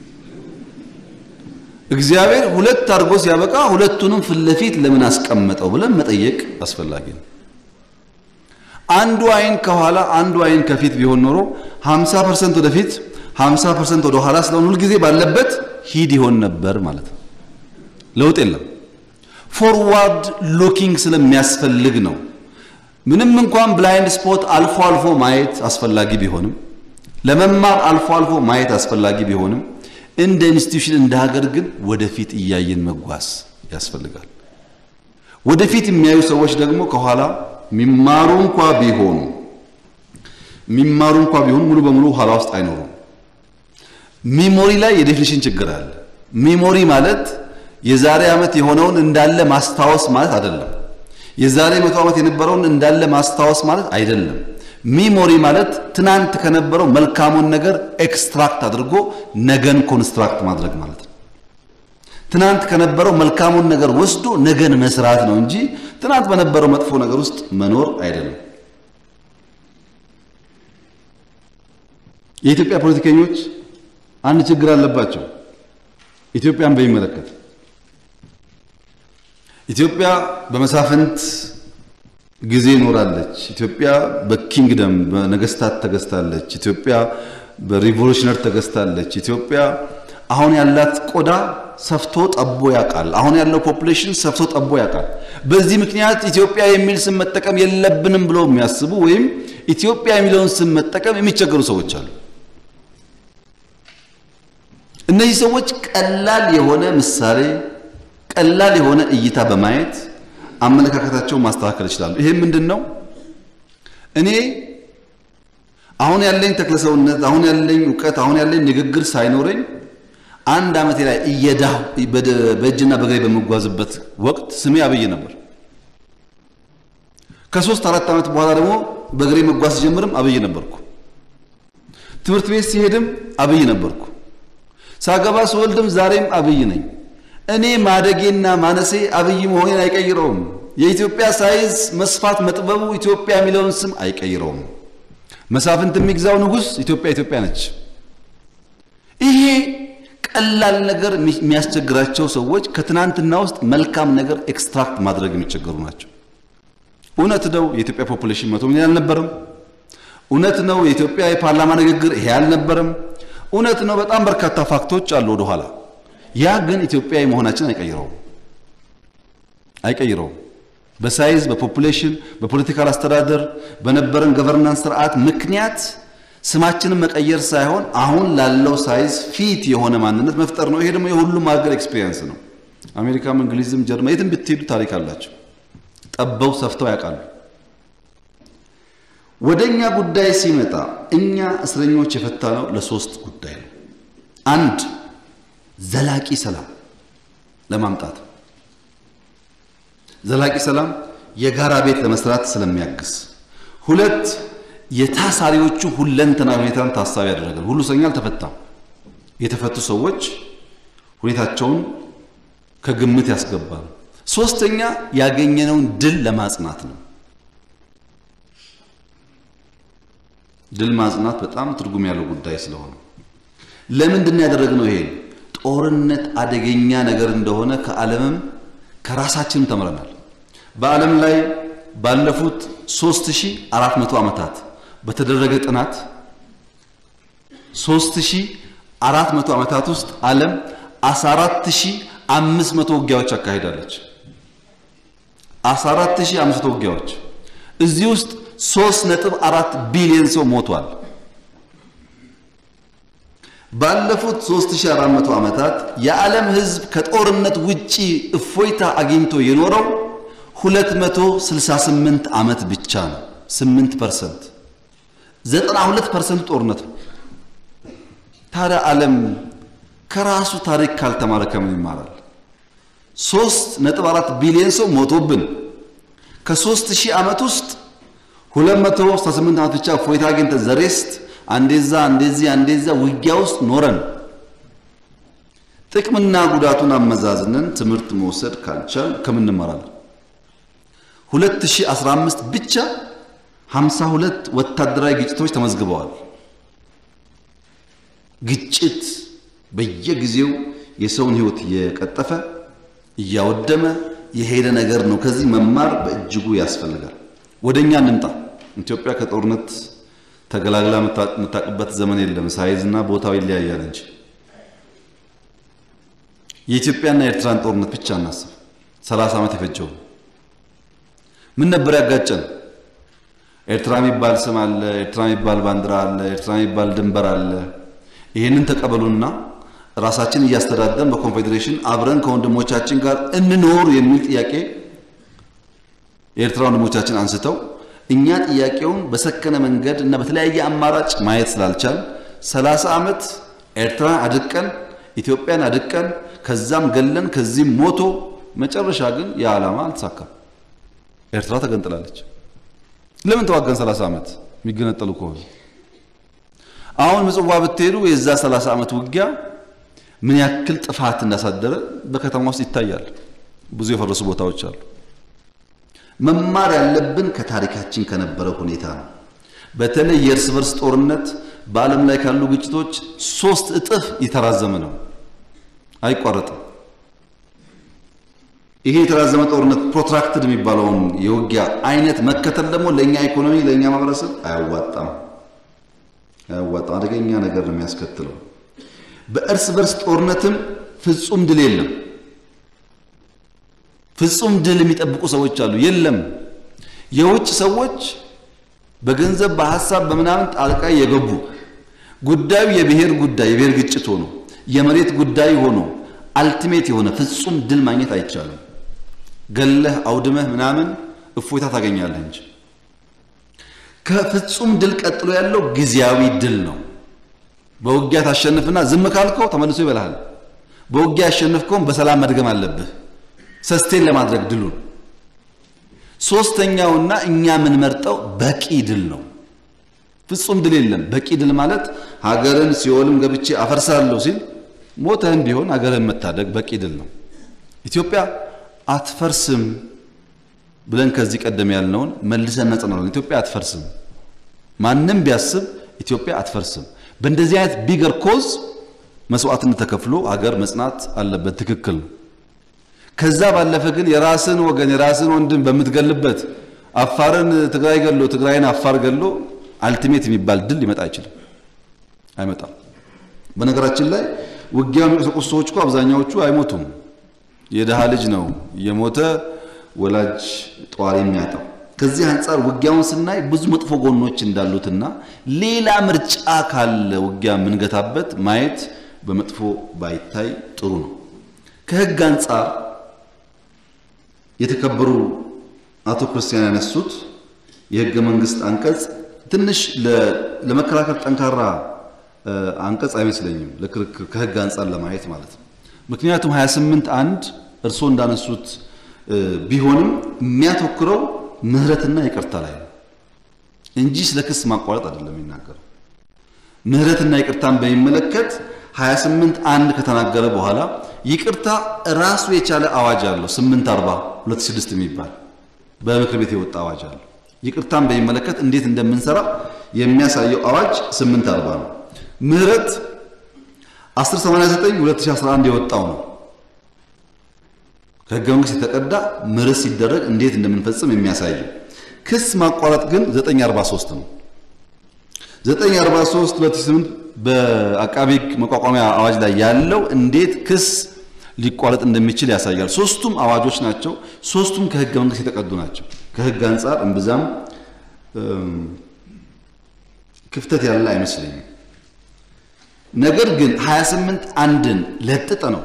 እግዚአብሔር ሁለት አድርጎ ሲያበቃ ሁለቱንም ፊት ለፊት ለምን አስቀመጠው ብለን መጠየቅ አስፈላጊ ነው። አንዱ አይን ከኋላ አንዱ አይን ከፊት ቢሆን ኖሮ 50% ወደፊት 50% ወደ ኋላ ስለሆነ ሁልጊዜ ባለበት ሂድ ይሆን ነበር ማለት ነው። ለውጥ የለም። ፎርዋርድ ሉኪንግ ስለሚያስፈልግ ነው። ምንም እንኳን ብላይንድ ስፖት አልፎ አልፎ ማየት አስፈላጊ ቢሆንም ለመማር አልፎ አልፎ ማየት አስፈላጊ ቢሆንም እንደ ኢንስቲትዩሽን እንደ ሀገር ግን ወደፊት እያየን መጓዝ ያስፈልጋል። ወደፊት የሚያዩ ሰዎች ደግሞ ከኋላ የሚማሩ እንኳ ቢሆኑ የሚማሩ እንኳ ቢሆኑ ሙሉ በሙሉ ኋላ ውስጥ አይኖሩም። ሚሞሪ ላይ የዴፊኒሽን ችግር አለ። ሚሞሪ ማለት የዛሬ ዓመት የሆነውን እንዳለ ማስታወስ ማለት አይደለም። የዛሬ መቶ ዓመት የነበረውን እንዳለ ማስታወስ ማለት አይደለም። ሚሞሪ ማለት ትናንት ከነበረው መልካሙን ነገር ኤክስትራክት አድርጎ ነገን ኮንስትራክት ማድረግ ማለት ነው። ትናንት ከነበረው መልካሙን ነገር ወስዶ ነገን መስራት ነው እንጂ ትናንት በነበረው መጥፎ ነገር ውስጥ መኖር አይደለም። የኢትዮጵያ ፖለቲከኞች አንድ ችግር አለባቸው። ኢትዮጵያን በሚመለከት ኢትዮጵያ በመሳፍንት ጊዜ ኖራለች። ኢትዮጵያ በኪንግደም በነገስታት ተገዝታለች። ኢትዮጵያ በሪቮሉሽነር ተገዝታለች። ኢትዮጵያ አሁን ያላት ቆዳ ሰፍቶ ጠቦ ያውቃል። አሁን ያለው ፖፑሌሽን ሰፍቶ ጠቦ ያውቃል። በዚህ ምክንያት ኢትዮጵያ የሚል ስም መጠቀም የለብንም ብለው የሚያስቡ ወይም ኢትዮጵያ የሚለውን ስም መጠቀም የሚቸገሩ ሰዎች አሉ። እነዚህ ሰዎች ቀላል የሆነ ምሳሌ፣ ቀላል የሆነ እይታ በማየት አመለካከታቸውን ማስተካከል ይችላሉ። ይሄ ምንድን ነው? እኔ አሁን ያለኝ ተክለሰውነት፣ አሁን ያለኝ እውቀት፣ አሁን ያለኝ ንግግር ሳይኖረኝ አንድ ዓመቴ ላይ እየዳሁ በእጅና በእግሬ በምጓዝበት ወቅት ስሜ አብይ ነበር። ከሶስት አራት ዓመት በኋላ ደግሞ በእግሬ መጓዝ ሲጀምርም አብይ ነበርኩ። ትምህርት ቤት ሲሄድም አብይ ነበርኩ። ሳገባ ስወልድም ዛሬም አብይ ነኝ። እኔ ማደጌና ማነሴ አብይ መሆኔን አይቀይረውም። የኢትዮጵያ ሳይዝ መስፋት መጥበቡ ኢትዮጵያ የሚለውን ስም አይቀይረውም። መሳፍንት የሚግዛው ንጉሥ ኢትዮጵያ ኢትዮጵያ ነች። ይሄ ቀላል ነገር የሚያስቸግራቸው ሰዎች ከትናንትና ውስጥ መልካም ነገር ኤክስትራክት ማድረግ የሚቸገሩ ናቸው። እውነት ነው የኢትዮጵያ ፖፑሌሽን መቶ ሚሊዮን አልነበረም። እውነት ነው የኢትዮጵያ የፓርላማ ንግግር ይሄ አልነበረም። እውነት ነው በጣም በርካታ ፋክቶች አሉ ወደኋላ። ያ ግን ኢትዮጵያዊ መሆናችን አይቀይረውም አይቀይረውም። በሳይዝ በፖፑሌሽን በፖለቲካል አስተዳደር በነበረን ገቨርናንስ ስርዓት ምክንያት ስማችንን መቀየር ሳይሆን አሁን ላለው ሳይዝ ፊት የሆነ ማንነት መፍጠር ነው። ይሄ ደግሞ የሁሉም ሀገር ኤክስፒሪየንስ ነው። አሜሪካም፣ እንግሊዝም፣ ጀርመን የትም ብትሄዱ ታሪክ አላቸው። ጠበው ሰፍተው ያውቃሉ። ወደ እኛ ጉዳይ ሲመጣ እኛ እስረኞች የፈታነው ለሶስት ጉዳይ ነው። አንድ ዘላቂ ሰላም ለማምጣት ዘላቂ ሰላም የጋራ ቤት ለመስራት ስለሚያግዝ፣ ሁለት የታሳሪዎቹ ሁለንተና ሁኔታን ታሳቢ ያደረጋል። ሁሉ እስረኛ አልተፈታም። የተፈቱ ሰዎች ሁኔታቸውን ከግምት ያስገባል። ሶስተኛ ያገኘነውን ድል ለማጽናት ነው። ድል ማጽናት በጣም ትርጉም ያለው ጉዳይ ስለሆነ ለምንድን ነው ያደረግነው? ይሄ ጦርነት አደገኛ ነገር እንደሆነ ከዓለምም ከራሳችንም ተምረናል። በዓለም ላይ ባለፉት 3400 ዓመታት በተደረገ ጥናት 3400 ዓመታት ውስጥ ዓለም 14500 ውጊያዎች አካሂዳለች። 14500 ውጊያዎች እዚህ ውስጥ 3.4 ቢሊዮን ሰው ሞቷል። ባለፉት 3400 ዓመታት የዓለም ሕዝብ ከጦርነት ውጪ እፎይታ አግኝቶ የኖረው 268 ዓመት ብቻ ነው። 8 ፐርሰንት 92 ፐርሰንት ጦርነት ነው። ታዲያ ዓለም ከራሱ ታሪክ ካልተማረ ከምን ይማራል? 3.4 ቢሊዮን ሰው ሞቶብን ከ3000 ዓመት ውስጥ 268 ዓመት ብቻ እፎይታ አግኝተን ዘሬስት አንዴዛ አንዴዚህ አንዴዛ ውጊያ ውስጥ ኖረን ጥቅምና ጉዳቱን አመዛዝነን ትምህርት መውሰድ ካልቻል ከምን እንማራለን? 2015 ብቻ 52 ወታደራዊ ግጭቶች ተመዝግበዋል። ግጭት በየጊዜው የሰውን ሕይወት እየቀጠፈ እያወደመ የሄደ ነገር ነው። ከዚህ መማር በእጅጉ ያስፈልጋል። ወደኛ እንምጣ። ኢትዮጵያ ከጦርነት ተገላግላ የምታውቅበት ዘመን የለም። ሳይዝና ቦታው ይለያያል እንጂ የኢትዮጵያና የኤርትራን ጦርነት ብቻ እናስብ። 30 ዓመት የፈጀው ምን ነበር ያጋጨን? ኤርትራ የሚባል ስም አለ፣ ኤርትራ የሚባል ባንዲራ አለ፣ ኤርትራ የሚባል ድንበር አለ። ይህንን ተቀበሉና ራሳችን እያስተዳደርን በኮንፌዴሬሽን አብረን ከወንድሞቻችን ጋር እንኖር የሚል ጥያቄ የኤርትራ ወንድሞቻችን አንስተው እኛ ጥያቄውን በሰከነ መንገድ እና በተለያየ አማራጭ ማየት ስላልቻል 30 ዓመት ኤርትራን አድቀን ኢትዮጵያን አድቀን ከዛም ገለን ከዚህም ሞቶ መጨረሻ ግን የዓላማ አልተሳካም። ኤርትራ ተገንጥላለች። ለምን ተዋገን 30 ዓመት የሚገነጠሉ ከሆነ አሁን ምጽዋ ብትሄዱ የዛ 30 ዓመት ውጊያ ምን ያክል ጥፋት እንዳሳደረ በከተማ ውስጥ ይታያል። ብዙ የፈረሱ ቦታዎች አሉ። መማር ያለብን ከታሪካችን ከነበረው ሁኔታ ነው። በተለይ የእርስ በርስ ጦርነት በዓለም ላይ ካሉ ግጭቶች ሶስት እጥፍ የተራዘመ ነው፣ አይቋረጥም። ይሄ የተራዘመ ጦርነት ፕሮትራክትድ የሚባለውን የውጊያ አይነት መከተል ደግሞ ለእኛ ኢኮኖሚ፣ ለእኛ ማህበረሰብ አያዋጣም፣ አያዋጣም። አደገኛ ነገር ነው የሚያስከትለው። በእርስ በርስ ጦርነትም ፍጹም ድል የለም። ፍጹም ድል የሚጠብቁ ሰዎች አሉ። የለም። የውጭ ሰዎች በገንዘብ በሐሳብ በምናምን ጣልቃ የገቡ ጉዳዩ የብሔር ጉዳይ የብሔር ግጭት ሆኖ የመሬት ጉዳይ ሆኖ አልቲሜት የሆነ ፍጹም ድል ማግኘት አይቻልም። ገለህ አውድመህ ምናምን እፎይታ ታገኛለህ እንጂ ከፍጹም ድል ቀጥሎ ያለው ጊዜያዊ ድል ነው። በውጊያ ታሸንፍና ዝም ካልከው ተመልሶ ይበልሃል። በውጊያ ያሸንፍከውን በሰላም መድገም አለብህ ሰስቴን ለማድረግ ድሉን። ሶስተኛውና እኛ የምንመርጠው በቂ ድል ነው። ፍጹም ድል የለም። በቂ ድል ማለት ሀገርን ሲኦልም ገብቼ አፈርሳለሁ ሲል ሞተህም ቢሆን ሀገርን መታደግ በቂ ድል ነው። ኢትዮጵያ አትፈርስም ብለን ከዚህ ቀደም ያልነውን መልሰን እናጸናለን። ኢትዮጵያ አትፈርስም። ማንም ቢያስብ ኢትዮጵያ አትፈርስም። በእንደዚህ አይነት ቢገር ኮዝ መስዋዕትነት ተከፍሎ ሀገር መጽናት አለበት። ትክክል ነው። ከዛ ባለፈ ግን የራስን ወገን የራስን ወንድም በምትገልበት አፋርን ትግራይ ገሎ ትግራይን አፋር ገሎ አልቲሜት የሚባል ድል ሊመጣ አይችልም፣ አይመጣም። በነገራችን ላይ ውጊያ የሚቀሰቁሱ ሰዎች እኮ አብዛኛዎቹ አይሞቱም። የድሃ ልጅ ነው የሞተ ወላጅ ጧሪ የሚያጣው። ከዚህ አንጻር ውጊያውን ስናይ ብዙ መጥፎ ጎኖች እንዳሉትና ሌላ ምርጫ ካለ ውጊያ የምንገታበት ማየት በመጥፎ ባይታይ ጥሩ ነው። ከህግ አንጻር የተከበሩ አቶ ክርስቲያን ያነሱት የህገ መንግስት አንቀጽ ትንሽ ለመከራከር ጠንካራ አንቀጽ አይመስለኝም፣ ለክርክር ከህግ አንጻር ለማየት ማለት ነው። ምክንያቱም 28 አንድ እርስዎ እንዳነሱት ቢሆንም የሚያተኩረው ምህረትና ይቅርታ ላይ ነው እንጂ ስለ ክስ ማቋረጥ አይደለም የሚናገረው። ምህረትና ይቅርታን በሚመለከት 28 አንድ ከተናገረ በኋላ ይቅርታ ራሱ የቻለ አዋጅ አለው 840 2006 የሚባል በምክር ቤት የወጣ አዋጅ አለው። ይቅርታን በሚመለከት እንዴት እንደምንሰራ የሚያሳየው አዋጅ 840 ነው። ምህረት 1089 2011 የወጣው ነው። ከህገ መንግስት የተቀዳ ምህረት ሲደረግ እንዴት እንደምንፈጽም የሚያሳየው። ክስ ማቋረጥ ግን 943 ነው። 943 2008 በአቃቢ ህግ መቋቋሚያ አዋጅ ላይ ያለው እንዴት ክስ ሊቋረጥ እንደሚችል ያሳያል። ሶስቱም አዋጆች ናቸው። ሶስቱም ከህገ መንግስት የተቀዱ ናቸው። ከህግ አንጻር እምብዛም ክፍተት ያለ አይመስለኝም። ነገር ግን 28 አንድን ለጥጠ ነው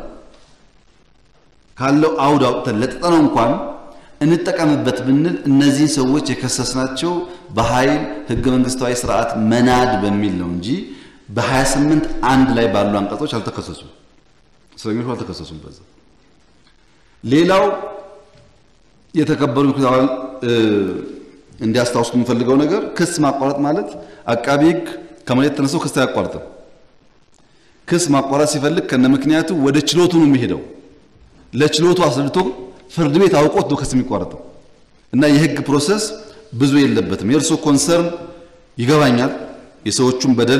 ካለው አውድ አውጥተን ለጥጠ ነው እንኳን እንጠቀምበት ብንል እነዚህን ሰዎች የከሰስናቸው በኃይል ህገ መንግስታዊ ስርዓት መናድ በሚል ነው እንጂ በ28 አንድ ላይ ባሉ አንቀጾች አልተከሰሱም። እስረኞቹ አልተከሰሱም። በዛ ሌላው የተከበሩ ምክር አባል እንዲያስታውሱ የምፈልገው ነገር ክስ ማቋረጥ ማለት አቃቢ ህግ ከመሬት ተነስቶ ክስ አያቋርጥም። ክስ ማቋረጥ ሲፈልግ ከነ ምክንያቱ ወደ ችሎቱ ነው የሚሄደው። ለችሎቱ አስረድቶ ፍርድ ቤት አውቆት ነው ክስ የሚቋረጠው እና የህግ ፕሮሰስ ብዙ የለበትም። የእርሶ ኮንሰርን ይገባኛል። የሰዎቹን በደል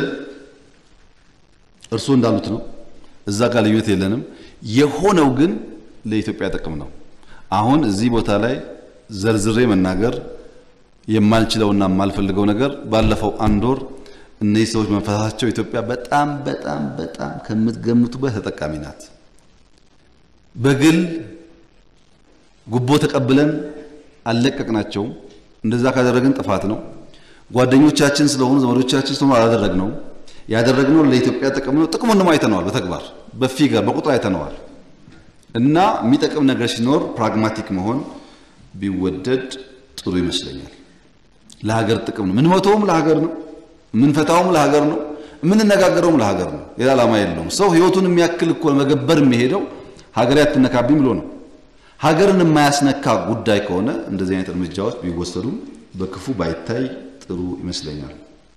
እርሶ እንዳሉት ነው። እዛ ጋር ልዩነት የለንም። የሆነው ግን ለኢትዮጵያ ጥቅም ነው። አሁን እዚህ ቦታ ላይ ዘርዝሬ መናገር የማልችለውና የማልፈልገው ነገር ባለፈው አንድ ወር እነዚህ ሰዎች መፈታታቸው ኢትዮጵያ በጣም በጣም በጣም ከምትገምቱበት ተጠቃሚ ናት። በግል ጉቦ ተቀብለን አልለቀቅናቸውም። እንደዛ ካደረግን ጥፋት ነው። ጓደኞቻችን ስለሆኑ ዘመዶቻችን ስለሆኑ አላደረግነው። ያደረግነው ለኢትዮጵያ ጥቅም ነው። ጥቅሙን ደግሞ አይተነዋል። በተግባር በፊገር በቁጥር አይተነዋል። እና የሚጠቅም ነገር ሲኖር ፕራግማቲክ መሆን ቢወደድ ጥሩ ይመስለኛል። ለሀገር ጥቅም ነው። ምንሞተውም ለሀገር ነው። የምንፈታውም ለሀገር ነው። የምንነጋገረውም ለሀገር ነው። ሌላ ዓላማ የለውም። ሰው ህይወቱን የሚያክል እኮ መገበር የሚሄደው ሀገር አትነካብኝ ብሎ ነው። ሀገርን የማያስነካ ጉዳይ ከሆነ እንደዚህ አይነት እርምጃዎች ቢወሰዱም በክፉ ባይታይ ጥሩ ይመስለኛል።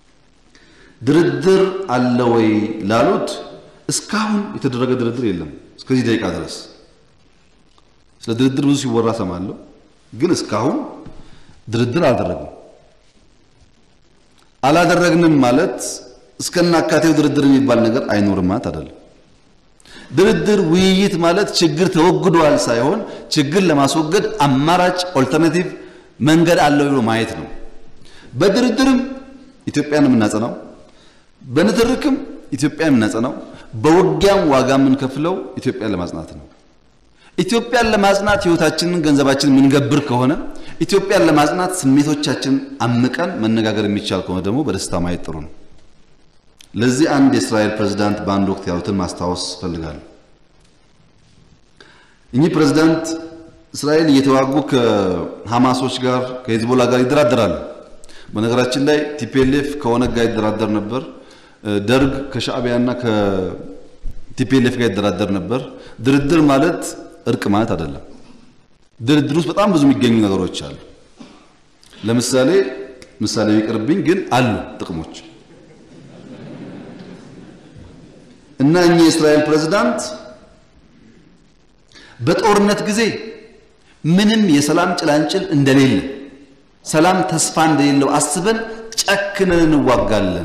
ድርድር አለ ወይ ላሉት እስካሁን የተደረገ ድርድር የለም። እስከዚህ ደቂቃ ድረስ ስለ ድርድር ብዙ ሲወራ ሰማለሁ፣ ግን እስካሁን ድርድር አላደረግንም። አላደረግንም ማለት እስከናካቴው ድርድር የሚባል ነገር አይኖርም ማለት አይደለም። ድርድር ውይይት ማለት ችግር ተወግዷል ሳይሆን ችግር ለማስወገድ አማራጭ ኦልተርናቲቭ መንገድ አለው ብሎ ማየት ነው። በድርድርም ኢትዮጵያን የምናጸናው፣ በንትርክም ኢትዮጵያን የምናጸናው፣ በውጊያም ዋጋ የምንከፍለው ኢትዮጵያን ለማጽናት ነው። ኢትዮጵያን ለማጽናት ህይወታችንን፣ ገንዘባችንን የምንገብር ከሆነ ኢትዮጵያን ለማጽናት ስሜቶቻችን አምቀን መነጋገር የሚቻል ከሆነ ደግሞ በደስታ ማየት ጥሩ ነው። ለዚህ አንድ የእስራኤል ፕሬዝዳንት በአንድ ወቅት ያሉትን ማስታወስ እፈልጋለሁ። እኚህ ፕሬዝዳንት እስራኤል እየተዋጉ ከሐማሶች ጋር ከሂዝቦላ ጋር ይደራደራሉ። በነገራችን ላይ ቲፒኤልኤፍ ከኦነግ ጋር ይደራደር ነበር። ደርግ ከሻዕቢያና ከቲፒኤልኤፍ ጋር ይደራደር ነበር። ድርድር ማለት እርቅ ማለት አይደለም። ድርድር ውስጥ በጣም ብዙ የሚገኙ ነገሮች አሉ። ለምሳሌ ምሳሌ ይቅርብኝ፣ ግን አሉ ጥቅሞች እና እኚህ የእስራኤል ፕሬዝዳንት በጦርነት ጊዜ ምንም የሰላም ጭላንጭል እንደሌለ ሰላም ተስፋ እንደሌለው አስበን ጨክነን እንዋጋለን።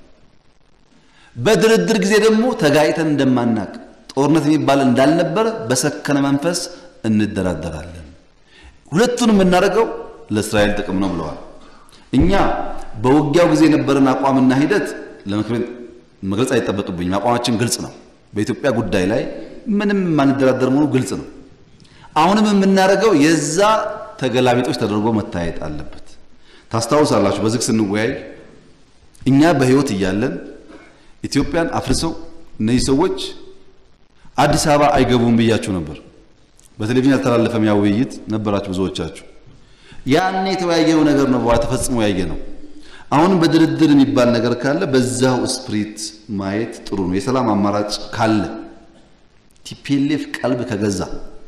በድርድር ጊዜ ደግሞ ተጋጭተን እንደማናቅ ጦርነት የሚባል እንዳልነበረ በሰከነ መንፈስ እንደራደራለን። ሁለቱን የምናደርገው ለእስራኤል ጥቅም ነው ብለዋል። እኛ በውጊያው ጊዜ የነበረን አቋምና ሂደት ለምክር መግለጽ አይጠበቅብኝም። አቋማችን ግልጽ ነው። በኢትዮጵያ ጉዳይ ላይ ምንም የማንደራደር መሆኑ ግልጽ ነው። አሁንም የምናደርገው የዛ ተገላቢጦች ተደርጎ መታየት አለበት። ታስታውሳላችሁ፣ በዝግ ስንወያይ እኛ በህይወት እያለን ኢትዮጵያን አፍርሰው እነዚህ ሰዎች አዲስ አበባ አይገቡም ብያችሁ ነበር። በቴሌቪዥን ያልተላለፈም ያ ውይይት ነበራችሁ ብዙዎቻችሁ። ያኔ የተወያየው ነገር ነው በኋላ ተፈጽሞ ያየ ነው። አሁንም በድርድር የሚባል ነገር ካለ በዛው ስፕሪት ማየት ጥሩ ነው። የሰላም አማራጭ ካለ ቲፒኤልኤፍ ቀልብ ከገዛ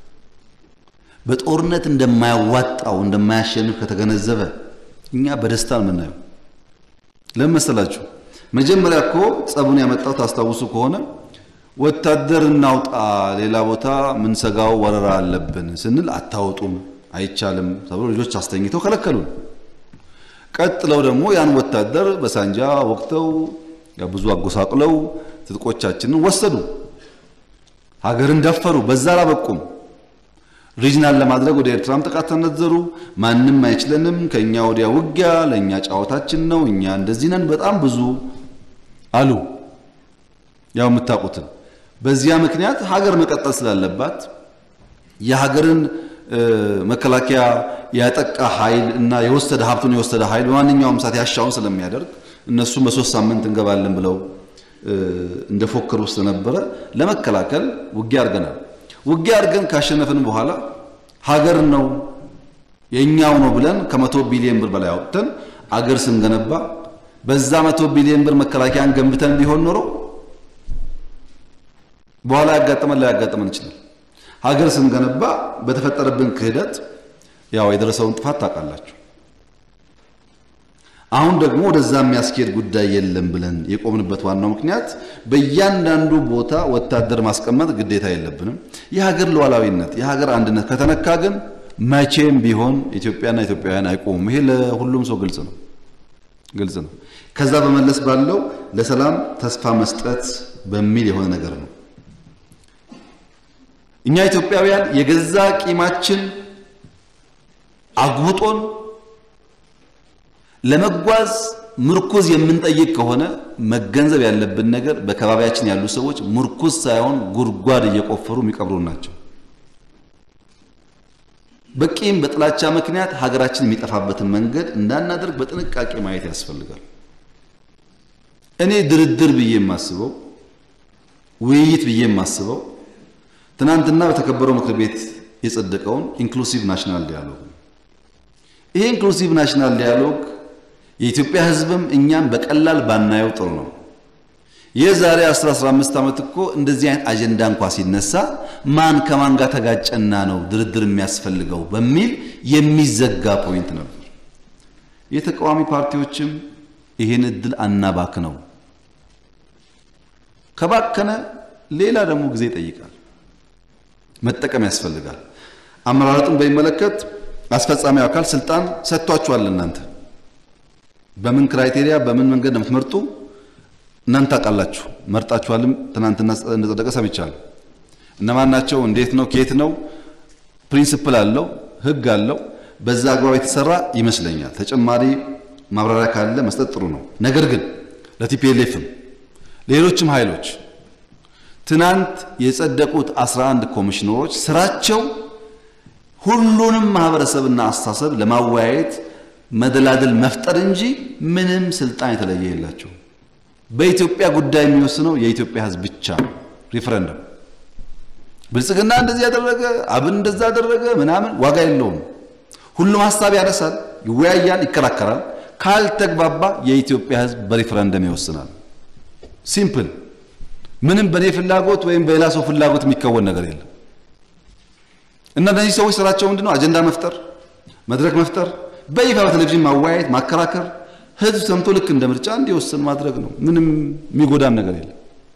በጦርነት እንደማያዋጣው እንደማያሸንፍ ከተገነዘበ እኛ በደስታ ነው የምናየው። ለምን መሰላችሁ? መጀመሪያ እኮ ጸቡን ያመጣው ታስታውሱ ከሆነ ወታደር እናውጣ፣ ሌላ ቦታ ምንሰጋው ወረራ አለብን ስንል አታወጡም፣ አይቻልም ተብሎ ልጆች አስተኝተው ከለከሉን። ቀጥለው ደግሞ ያን ወታደር በሳንጃ ወቅተው ብዙ አጎሳቅለው ትጥቆቻችንን ወሰዱ፣ ሀገርን ደፈሩ። በዛ አላበቁም። ሪጅናል ለማድረግ ወደ ኤርትራም ጥቃት ተነዘሩ። ማንም አይችለንም፣ ከኛ ወዲያ ውጊያ ለእኛ ጨዋታችን ነው፣ እኛ እንደዚህ ነን፣ በጣም ብዙ አሉ። ያው የምታውቁትን። በዚያ ምክንያት ሀገር መቀጠል ስላለባት የሀገርን መከላከያ ያጠቃ ኃይል እና የወሰደ ሀብቱን የወሰደ ኃይል በማንኛውም ሰዓት ያሻውን ስለሚያደርግ እነሱም በሶስት ሳምንት እንገባለን ብለው እንደፎከሩ ስለነበረ ለመከላከል ውጊያ አድርገናል። ውጊያ አድርገን ካሸነፍን በኋላ ሀገር ነው የኛው ነው ብለን ከመቶ ቢሊዮን ብር በላይ አውጥተን አገር ስንገነባ በዛ መቶ ቢሊዮን ብር መከላከያን ገንብተን ቢሆን ኖሮ በኋላ ያጋጠመን ላይ ያጋጠመን ይችላል። ሀገር ስንገነባ በተፈጠረብን ክህደት ያው የደረሰውን ጥፋት ታውቃላችሁ። አሁን ደግሞ ወደዛ የሚያስኬድ ጉዳይ የለም ብለን የቆምንበት ዋናው ምክንያት በእያንዳንዱ ቦታ ወታደር ማስቀመጥ ግዴታ የለብንም። የሀገር ሉዓላዊነት፣ የሀገር አንድነት ከተነካ ግን መቼም ቢሆን ኢትዮጵያና ኢትዮጵያውያን አይቆሙም። ይሄ ለሁሉም ሰው ግልጽ ነው ግልጽ ነው። ከዛ በመለስ ባለው ለሰላም ተስፋ መስጠት በሚል የሆነ ነገር ነው። እኛ ኢትዮጵያውያን የገዛ ቂማችን አጉጦን ለመጓዝ ምርኩዝ የምንጠይቅ ከሆነ መገንዘብ ያለብን ነገር በከባቢያችን ያሉ ሰዎች ምርኩዝ ሳይሆን ጉድጓድ እየቆፈሩ የሚቀብሩ ናቸው። በቂም በጥላቻ ምክንያት ሀገራችን የሚጠፋበትን መንገድ እንዳናደርግ በጥንቃቄ ማየት ያስፈልጋል። እኔ ድርድር ብዬ የማስበው ውይይት ብዬ የማስበው ትናንትና በተከበረው ምክር ቤት የጸደቀውን ኢንክሉሲቭ ናሽናል ዲያሎግ ይሄ ኢንክሉሲቭ ናሽናል ዲያሎግ የኢትዮጵያ ሕዝብም እኛም በቀላል ባናየው ጥሩ ነው። የዛሬ 10 15 ዓመት እኮ እንደዚህ አይነት አጀንዳ እንኳ ሲነሳ ማን ከማን ጋር ተጋጨና ነው ድርድር የሚያስፈልገው በሚል የሚዘጋ ፖይንት ነበር። የተቃዋሚ ፓርቲዎችም ይሄን እድል አናባክ ነው። ከባከነ ሌላ ደግሞ ጊዜ ይጠይቃል፣ መጠቀም ያስፈልጋል። አመራረጡን በሚመለከት አስፈጻሚው አካል ስልጣን ሰጥቷችኋል። እናንተ በምን ክራይቴሪያ በምን መንገድ ነው የምትመርጡ? እናንተ ታውቃላችሁ። መርጣችኋልም። ትናንትና እንደጸደቀ ሰምቻለሁ። እነማን ናቸው? እንዴት ነው? ከየት ነው? ፕሪንሲፕል አለው፣ ህግ አለው። በዛ አግባብ የተሰራ ይመስለኛል። ተጨማሪ ማብራሪያ ካለ መስጠት ጥሩ ነው። ነገር ግን ለቲፒኤልኤፍም ሌሎችም ኃይሎች ትናንት የጸደቁት 11 ኮሚሽነሮች ስራቸው ሁሉንም ማህበረሰብና አስተሳሰብ ለማወያየት መደላደል መፍጠር እንጂ ምንም ስልጣን የተለየ የላቸው። በኢትዮጵያ ጉዳይ የሚወስነው የኢትዮጵያ ሕዝብ ብቻ ነው። ሪፈረንደም ብልጽግና እንደዚህ ያደረገ አብን እንደዛ ያደረገ ምናምን ዋጋ የለውም። ሁሉም ሀሳብ ያነሳል፣ ይወያያል፣ ይከራከራል። ካልተግባባ የኢትዮጵያ ሕዝብ በሪፈረንደም ይወስናል። ሲምፕል። ምንም በእኔ ፍላጎት ወይም በሌላ ሰው ፍላጎት የሚከወን ነገር የለም። እና እነዚህ ሰዎች ስራቸው ምንድነው? አጀንዳ መፍጠር፣ መድረክ መፍጠር፣ በይፋ በቴሌቪዥን ማወያየት፣ ማከራከር፣ ህዝብ ሰምቶ ልክ እንደ ምርጫ እንዲወስን ማድረግ ነው። ምንም የሚጎዳን ነገር የለም።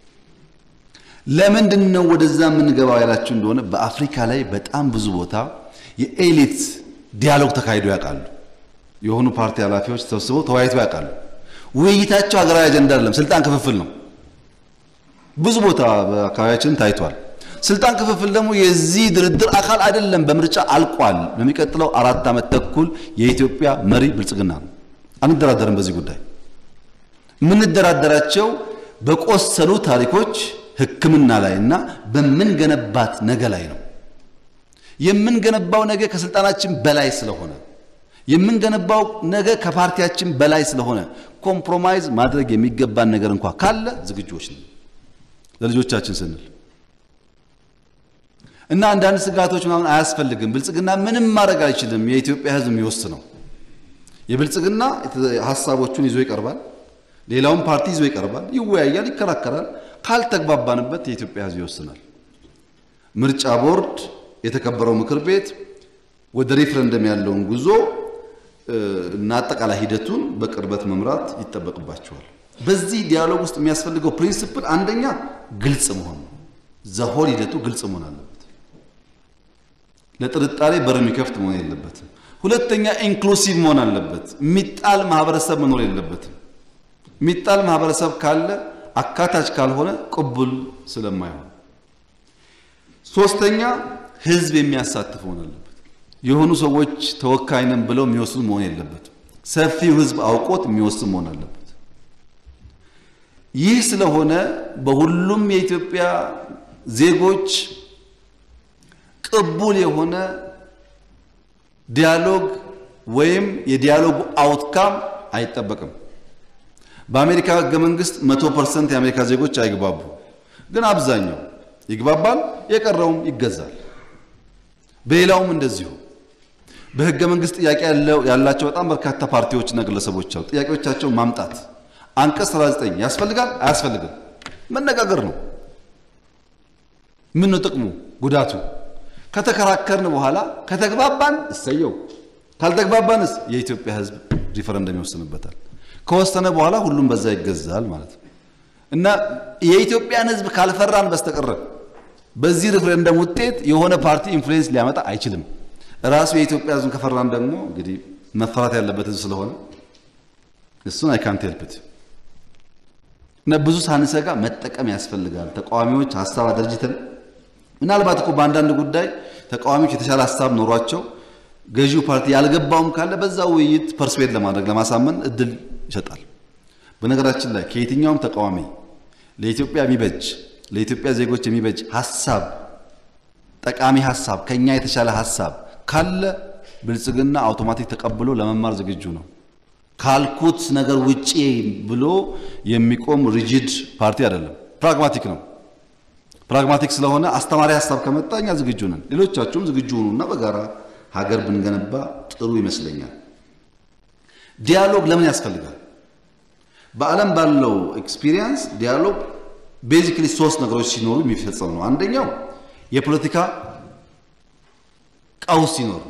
ለምንድን ነው ወደዛ የምንገባው ያላችሁ እንደሆነ በአፍሪካ ላይ በጣም ብዙ ቦታ የኤሊት ዲያሎግ ተካሂዶ ያውቃሉ። የሆኑ ፓርቲ ኃላፊዎች ተሰብስበው ተወያይተው ያውቃሉ። ውይይታቸው ሀገራዊ አጀንዳ አይደለም፣ ስልጣን ክፍፍል ነው። ብዙ ቦታ በአካባቢያችን ታይቷል። ስልጣን ክፍፍል ደግሞ የዚህ ድርድር አካል አይደለም። በምርጫ አልቋል። በሚቀጥለው አራት ዓመት ተኩል የኢትዮጵያ መሪ ብልጽግና ነው። አንደራደርም በዚህ ጉዳይ። የምንደራደራቸው በቆሰሉ ታሪኮች ሕክምና ላይ እና በምንገነባት ነገ ላይ ነው። የምንገነባው ነገ ከስልጣናችን በላይ ስለሆነ የምንገነባው ነገ ከፓርቲያችን በላይ ስለሆነ ኮምፕሮማይዝ ማድረግ የሚገባን ነገር እንኳ ካለ ዝግጁዎች ነን ለልጆቻችን ስንል እና አንዳንድ ስጋቶች ምናምን አያስፈልግም። ብልጽግና ምንም ማድረግ አይችልም። የኢትዮጵያ ሕዝብ የሚወስነው የብልጽግና ሀሳቦቹን ይዞ ይቀርባል። ሌላውን ፓርቲ ይዞ ይቀርባል፣ ይወያያል፣ ይከራከራል። ካልተግባባንበት የኢትዮጵያ ሕዝብ ይወስናል። ምርጫ ቦርድ የተከበረው ምክር ቤት ወደ ሬፍረንደም ያለውን ጉዞ እና አጠቃላይ ሂደቱን በቅርበት መምራት ይጠበቅባቸዋል። በዚህ ዲያሎግ ውስጥ የሚያስፈልገው ፕሪንሲፕል አንደኛ ግልጽ መሆን ነው። ዘሆል ሂደቱ ግልጽ መሆን አለበት። ለጥርጣሬ በር የሚከፍት መሆን የለበትም። ሁለተኛ ኢንክሉሲቭ መሆን አለበት። የሚጣል ማህበረሰብ መኖር የለበትም። የሚጣል ማህበረሰብ ካለ አካታች ካልሆነ ቅቡል ስለማይሆን፣ ሶስተኛ ህዝብ የሚያሳትፍ መሆን አለበት። የሆኑ ሰዎች ተወካይ ነን ብለው የሚወስኑ መሆን የለበትም። ሰፊው ህዝብ አውቆት የሚወስን መሆን አለበት። ይህ ስለሆነ በሁሉም የኢትዮጵያ ዜጎች ቅቡል የሆነ ዲያሎግ ወይም የዲያሎጉ አውትካም አይጠበቅም። በአሜሪካ ህገ መንግስት መቶ ፐርሰንት የአሜሪካ ዜጎች አይግባቡ፣ ግን አብዛኛው ይግባባል፣ የቀረውም ይገዛል። በሌላውም እንደዚሁ በህገ መንግስት ጥያቄ ያላቸው በጣም በርካታ ፓርቲዎችና ግለሰቦች አሉ። ጥያቄዎቻቸውን ማምጣት አንቀጽ 39 ያስፈልጋል አያስፈልግም መነጋገር ነው። ምን ነው ጥቅሙ ጉዳቱ? ከተከራከርን በኋላ ከተግባባን እሰየው፣ ካልተግባባንስ የኢትዮጵያ ህዝብ ሪፈረንደም ይወስንበታል። ከወሰነ በኋላ ሁሉም በዛ ይገዛል ማለት ነው እና የኢትዮጵያን ህዝብ ካልፈራን በስተቀረ በዚህ ሪፍረንደም ውጤት የሆነ ፓርቲ ኢንፍሉዌንስ ሊያመጣ አይችልም። ራሱ የኢትዮጵያ ህዝብ ከፈራን ደግሞ እንግዲህ መፈራት ያለበት ህዝብ ስለሆነ እሱን አይ ካንት ሄልፕት እና ብዙ ሳንሰጋ መጠቀም ያስፈልጋል። ተቃዋሚዎች ሀሳብ አደርጅተን ምናልባት እኮ በአንዳንድ ጉዳይ ተቃዋሚዎች የተሻለ ሀሳብ ኖሯቸው ገዢው ፓርቲ ያልገባውም ካለ በዛ ውይይት ፐርስዌድ ለማድረግ ለማሳመን እድል ይሰጣል። በነገራችን ላይ ከየትኛውም ተቃዋሚ ለኢትዮጵያ የሚበጅ ለኢትዮጵያ ዜጎች የሚበጅ ሀሳብ ጠቃሚ ሀሳብ ከኛ የተሻለ ሀሳብ ካለ ብልጽግና አውቶማቲክ ተቀብሎ ለመማር ዝግጁ ነው። ካልኩት ነገር ውጪ ብሎ የሚቆም ሪጂድ ፓርቲ አይደለም። ፕራግማቲክ ነው። ፕራግማቲክ ስለሆነ አስተማሪ ሀሳብ ከመጣ እኛ ዝግጁ ነን። ሌሎቻችሁም ዝግጁ ሁኑና በጋራ ሀገር ብንገነባ ጥሩ ይመስለኛል። ዲያሎግ ለምን ያስፈልጋል? በዓለም ባለው ኤክስፒሪየንስ ዲያሎግ ቤዚክሊ ሶስት ነገሮች ሲኖሩ የሚፈጸም ነው። አንደኛው የፖለቲካ ቀውስ ሲኖር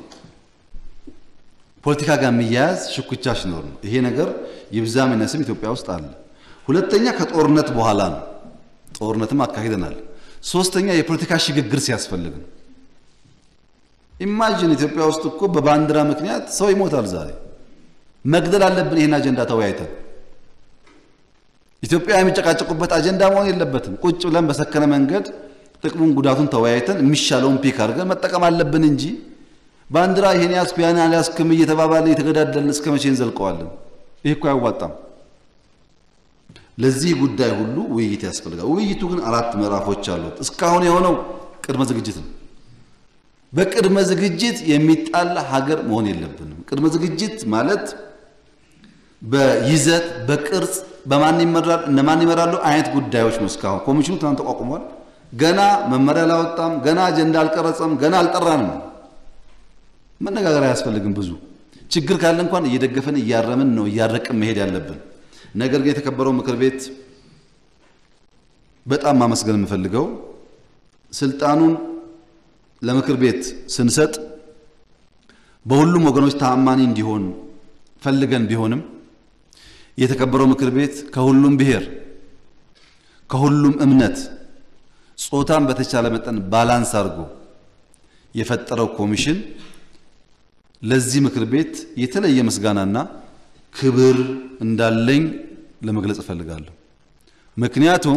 ፖለቲካ ጋር የሚያያዝ ሽኩቻ ሲኖር ነው። ይሄ ነገር ይብዛም ይነስም ኢትዮጵያ ውስጥ አለ። ሁለተኛ ከጦርነት በኋላ ነው። ጦርነትም አካሂደናል። ሶስተኛ የፖለቲካ ሽግግር ሲያስፈልግ ነው። ኢማጂን ኢትዮጵያ ውስጥ እኮ በባንዲራ ምክንያት ሰው ይሞታል። ዛሬ መግደል አለብን። ይህን አጀንዳ ተወያይተን ኢትዮጵያ የሚጨቃጨቁበት አጀንዳ መሆን የለበትም። ቁጭ ብለን በሰከነ መንገድ ጥቅሙን ጉዳቱን ተወያይተን የሚሻለውን ፒክ አድርገን መጠቀም አለብን እንጂ ባንዲራ ይሄን ያዝኩ ያን አልያዝክም እየተባባለ እየተገዳደልን እስከ መቼ እንዘልቀዋለን? ይህ እኮ አያዋጣም። ለዚህ ጉዳይ ሁሉ ውይይት ያስፈልጋል። ውይይቱ ግን አራት ምዕራፎች አሉት። እስካሁን የሆነው ቅድመ ዝግጅት ነው። በቅድመ ዝግጅት የሚጣላ ሀገር መሆን የለብንም። ቅድመ ዝግጅት ማለት በይዘት በቅርጽ በማን ይመራል እነማን ይመራሉ አይነት ጉዳዮች ነው። እስካሁን ኮሚሽኑ ትናንት ተቋቁሟል። ገና መመሪያ አላወጣም። ገና አጀንዳ አልቀረጸም። ገና አልጠራንም። መነጋገር አያስፈልግም። ብዙ ችግር ካለ እንኳን እየደገፈን እያረምን ነው እያረቅን መሄድ ያለብን። ነገር ግን የተከበረው ምክር ቤት በጣም ማመስገን የምፈልገው ስልጣኑን ለምክር ቤት ስንሰጥ በሁሉም ወገኖች ተአማኒ እንዲሆን ፈልገን ቢሆንም የተከበረው ምክር ቤት ከሁሉም ብሔር፣ ከሁሉም እምነት፣ ጾታን በተቻለ መጠን ባላንስ አድርጎ የፈጠረው ኮሚሽን ለዚህ ምክር ቤት የተለየ ምስጋናና ክብር እንዳለኝ ለመግለጽ እፈልጋለሁ። ምክንያቱም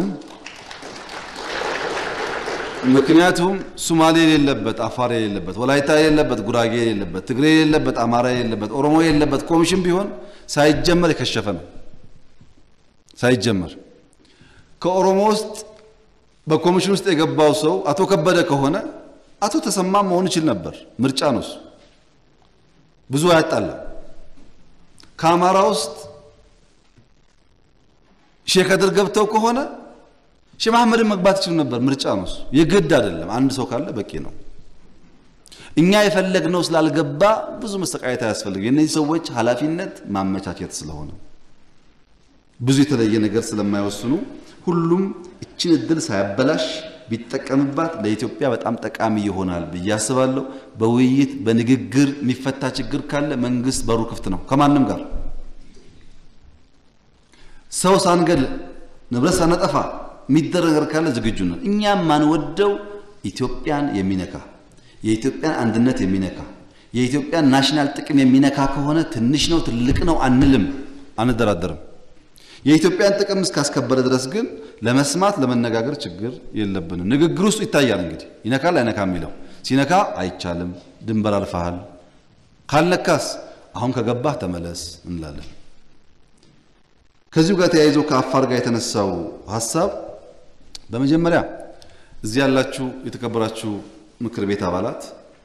ምክንያቱም ሶማሌ የሌለበት፣ አፋር የሌለበት፣ ወላይታ የሌለበት፣ ጉራጌ የሌለበት፣ ትግሬ የሌለበት፣ አማራ የሌለበት፣ ኦሮሞ የሌለበት ኮሚሽን ቢሆን ሳይጀመር የከሸፈ ነው። ሳይጀመር ከኦሮሞ ውስጥ በኮሚሽን ውስጥ የገባው ሰው አቶ ከበደ ከሆነ አቶ ተሰማ መሆን ይችል ነበር። ምርጫ ነው እሱ፣ ብዙ አያጣላም። ከአማራ ውስጥ ሼህ ከድር ገብተው ከሆነ ሼህ መሐመድን መግባት ይችሉ ነበር። ምርጫ ነው እሱ፣ የግድ አይደለም። አንድ ሰው ካለ በቂ ነው። እኛ የፈለግነው ስላልገባ ብዙ መሰቃየት አያስፈልግም። የእነዚህ ሰዎች ኃላፊነት ማመቻቸት ስለሆነ ብዙ የተለየ ነገር ስለማይወስኑ ሁሉም እችን እድል ሳያበላሽ ቢጠቀምባት ለኢትዮጵያ በጣም ጠቃሚ ይሆናል ብዬ አስባለሁ። በውይይት በንግግር የሚፈታ ችግር ካለ መንግስት በሩ ክፍት ነው ከማንም ጋር ሰው ሳንገል ንብረት ሳነጠፋ የሚደረግ ነገር ካለ ዝግጁ ነው። እኛም ማንወደው ኢትዮጵያን የሚነካ የኢትዮጵያን አንድነት የሚነካ የኢትዮጵያን ናሽናል ጥቅም የሚነካ ከሆነ ትንሽ ነው ትልቅ ነው አንልም፣ አንደራደርም። የኢትዮጵያን ጥቅም እስካስከበረ ድረስ ግን ለመስማት ለመነጋገር ችግር የለብንም። ንግግር ውስጡ ይታያል እንግዲህ ይነካል አይነካ የሚለው ሲነካ አይቻልም፣ ድንበር አልፈሃል፣ ካልነካስ አሁን ከገባህ ተመለስ እንላለን። ከዚሁ ጋር ተያይዞ ከአፋር ጋር የተነሳው ሀሳብ በመጀመሪያ እዚህ ያላችሁ የተከበራችሁ ምክር ቤት አባላት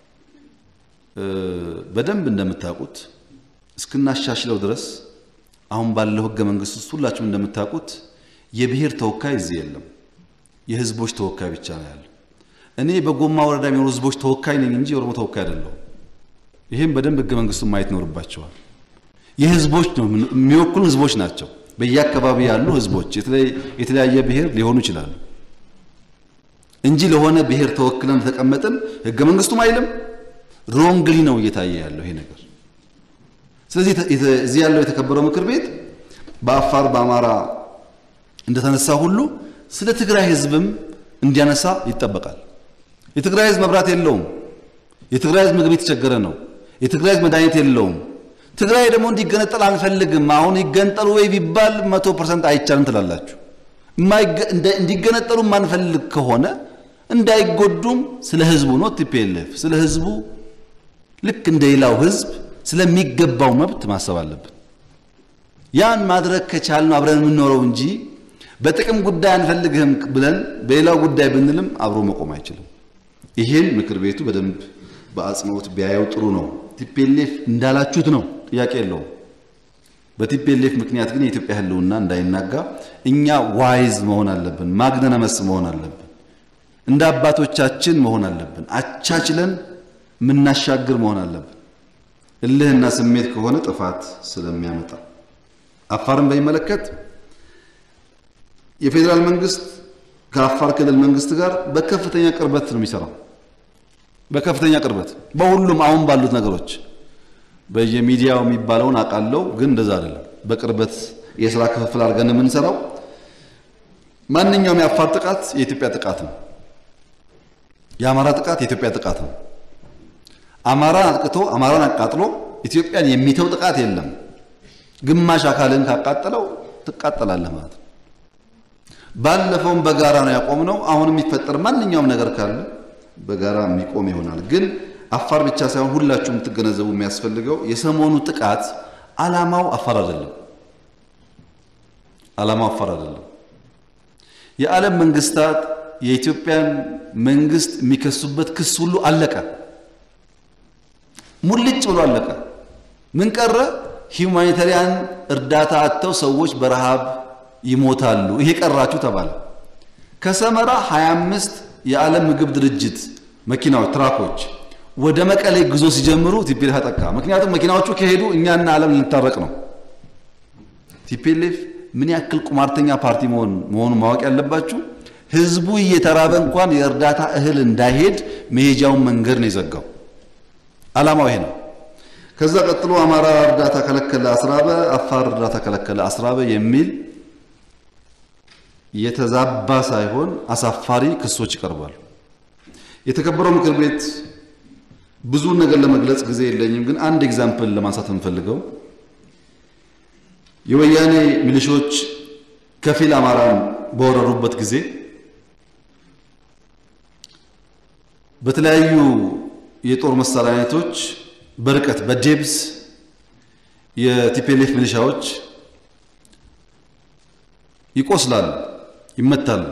በደንብ እንደምታውቁት እስክናሻሽለው ድረስ አሁን ባለው ሕገ መንግስት ውስጥ ሁላችሁም እንደምታውቁት የብሔር ተወካይ እዚህ የለም። የህዝቦች ተወካይ ብቻ ነው ያለው። እኔ በጎማ ወረዳ የሚኖሩ ህዝቦች ተወካይ ነኝ እንጂ የኦሮሞ ተወካይ አይደለሁም። ይህም በደንብ ሕገ መንግስቱን ማየት ይኖርባቸዋል። የህዝቦች ነው የሚወክሉ ህዝቦች ናቸው። በየአካባቢ ያሉ ህዝቦች የተለያየ ብሔር ሊሆኑ ይችላሉ እንጂ ለሆነ ብሔር ተወክለን ተቀመጥን ህገ መንግስቱም አይልም። ሮንግሊ ነው እየታየ ያለው ይሄ ነገር። ስለዚህ እዚህ ያለው የተከበረው ምክር ቤት በአፋር በአማራ እንደተነሳ ሁሉ ስለ ትግራይ ህዝብም እንዲያነሳ ይጠበቃል። የትግራይ ህዝብ መብራት የለውም። የትግራይ ህዝብ ምግብ የተቸገረ ነው። የትግራይ ህዝብ መድኃኒት የለውም። ትግራይ ደግሞ እንዲገነጠል አንፈልግም። አሁን ይገንጠሉ ወይ ቢባል መቶ ፐርሰንት አይቻልም ትላላችሁ። እንዲገነጠሉ ማንፈልግ ከሆነ እንዳይጎዱም ስለ ህዝቡ ነው ቲፒኤልኤፍ ስለ ህዝቡ ልክ እንደ ሌላው ህዝብ ስለሚገባው መብት ማሰብ አለብን። ያን ማድረግ ከቻልን አብረን የምንኖረው እንጂ በጥቅም ጉዳይ አንፈልግህም ብለን በሌላው ጉዳይ ብንልም አብሮ መቆም አይችልም። ይሄን ምክር ቤቱ በደንብ በአጽንኦት ቢያየው ጥሩ ነው። ቲፒኤልኤፍ እንዳላችሁት ነው፣ ጥያቄ የለውም። በቲፒኤልኤፍ ምክንያት ግን የኢትዮጵያ ህልውና እንዳይናጋ እኛ ዋይዝ መሆን አለብን፣ ማግነነመስ መሆን አለብን፣ እንደ አባቶቻችን መሆን አለብን፣ አቻችለን የምናሻግር መሆን አለብን። እልህና ስሜት ከሆነ ጥፋት ስለሚያመጣ አፋርን በሚመለከት የፌዴራል መንግስት ከአፋር ክልል መንግስት ጋር በከፍተኛ ቅርበት ነው የሚሰራው። በከፍተኛ ቅርበት በሁሉም አሁን ባሉት ነገሮች በየሚዲያው የሚባለውን አውቃለሁ፣ ግን እንደዛ አይደለም። በቅርበት የስራ ክፍፍል አድርገን የምንሰራው ማንኛውም የአፋር ጥቃት የኢትዮጵያ ጥቃት ነው። የአማራ ጥቃት የኢትዮጵያ ጥቃት ነው። አማራን አጥቅቶ አማራን አቃጥሎ ኢትዮጵያን የሚተው ጥቃት የለም። ግማሽ አካልን ካቃጠለው ትቃጠላለህ ማለት ነው። ባለፈውም በጋራ ነው ያቆምነው። አሁን የሚፈጠር ማንኛውም ነገር ካለ በጋራ የሚቆም ይሆናል። ግን አፋር ብቻ ሳይሆን ሁላችሁም የምትገነዘቡ የሚያስፈልገው የሰሞኑ ጥቃት ዓላማው አፋር አይደለም። ዓላማው አፋር አይደለም። የዓለም መንግስታት የኢትዮጵያን መንግስት የሚከሱበት ክስ ሁሉ አለቀ። ሙልጭ ብሎ አለቀ። ምን ቀረ? ሂውማኒታሪያን እርዳታ አጥተው ሰዎች በረሃብ ይሞታሉ። ይሄ ቀራችሁ ተባለ። ከሰመራ 25 የዓለም ምግብ ድርጅት መኪናዎች ትራኮች ወደ መቀሌ ጉዞ ሲጀምሩ ቲፒኤልኤፍ አጠቃ። ምክንያቱም መኪናዎቹ ከሄዱ እኛና ዓለም ልንታረቅ ነው። ቲፒኤልኤፍ ምን ያክል ቁማርተኛ ፓርቲ መሆን መሆኑን ማወቅ ያለባችሁ ህዝቡ እየተራበ እንኳን የእርዳታ እህል እንዳይሄድ መሄጃውን መንገድ ነው የዘጋው። ዓላማው ይሄ ነው። ከዛ ቀጥሎ አማራ እርዳታ ከለከለ አስራበ፣ አፋር እርዳታ ከለከለ አስራበ የሚል የተዛባ ሳይሆን አሳፋሪ ክሶች ይቀርባሉ። የተከበረው ምክር ቤት ብዙ ነገር ለመግለጽ ጊዜ የለኝም፣ ግን አንድ ኤግዛምፕል ለማንሳት የምፈልገው የወያኔ ሚሊሾች ከፊል አማራን በወረሩበት ጊዜ በተለያዩ የጦር መሳሪያ አይነቶች በርቀት በዴብስ የቲፔሌፍ ሚሊሻዎች ይቆስላሉ፣ ይመታሉ።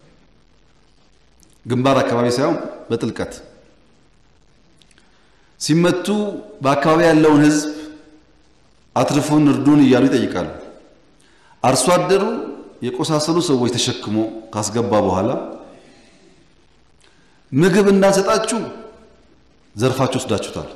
ግንባር አካባቢ ሳይሆን በጥልቀት ሲመቱ በአካባቢ ያለውን ሕዝብ አትርፉን እርዱን እያሉ ይጠይቃሉ። አርሶ አደሩ የቆሳሰሉ ሰዎች ተሸክሞ ካስገባ በኋላ ምግብ እንዳንሰጣችሁ ዘርፋችሁ ወስዳችሁታል።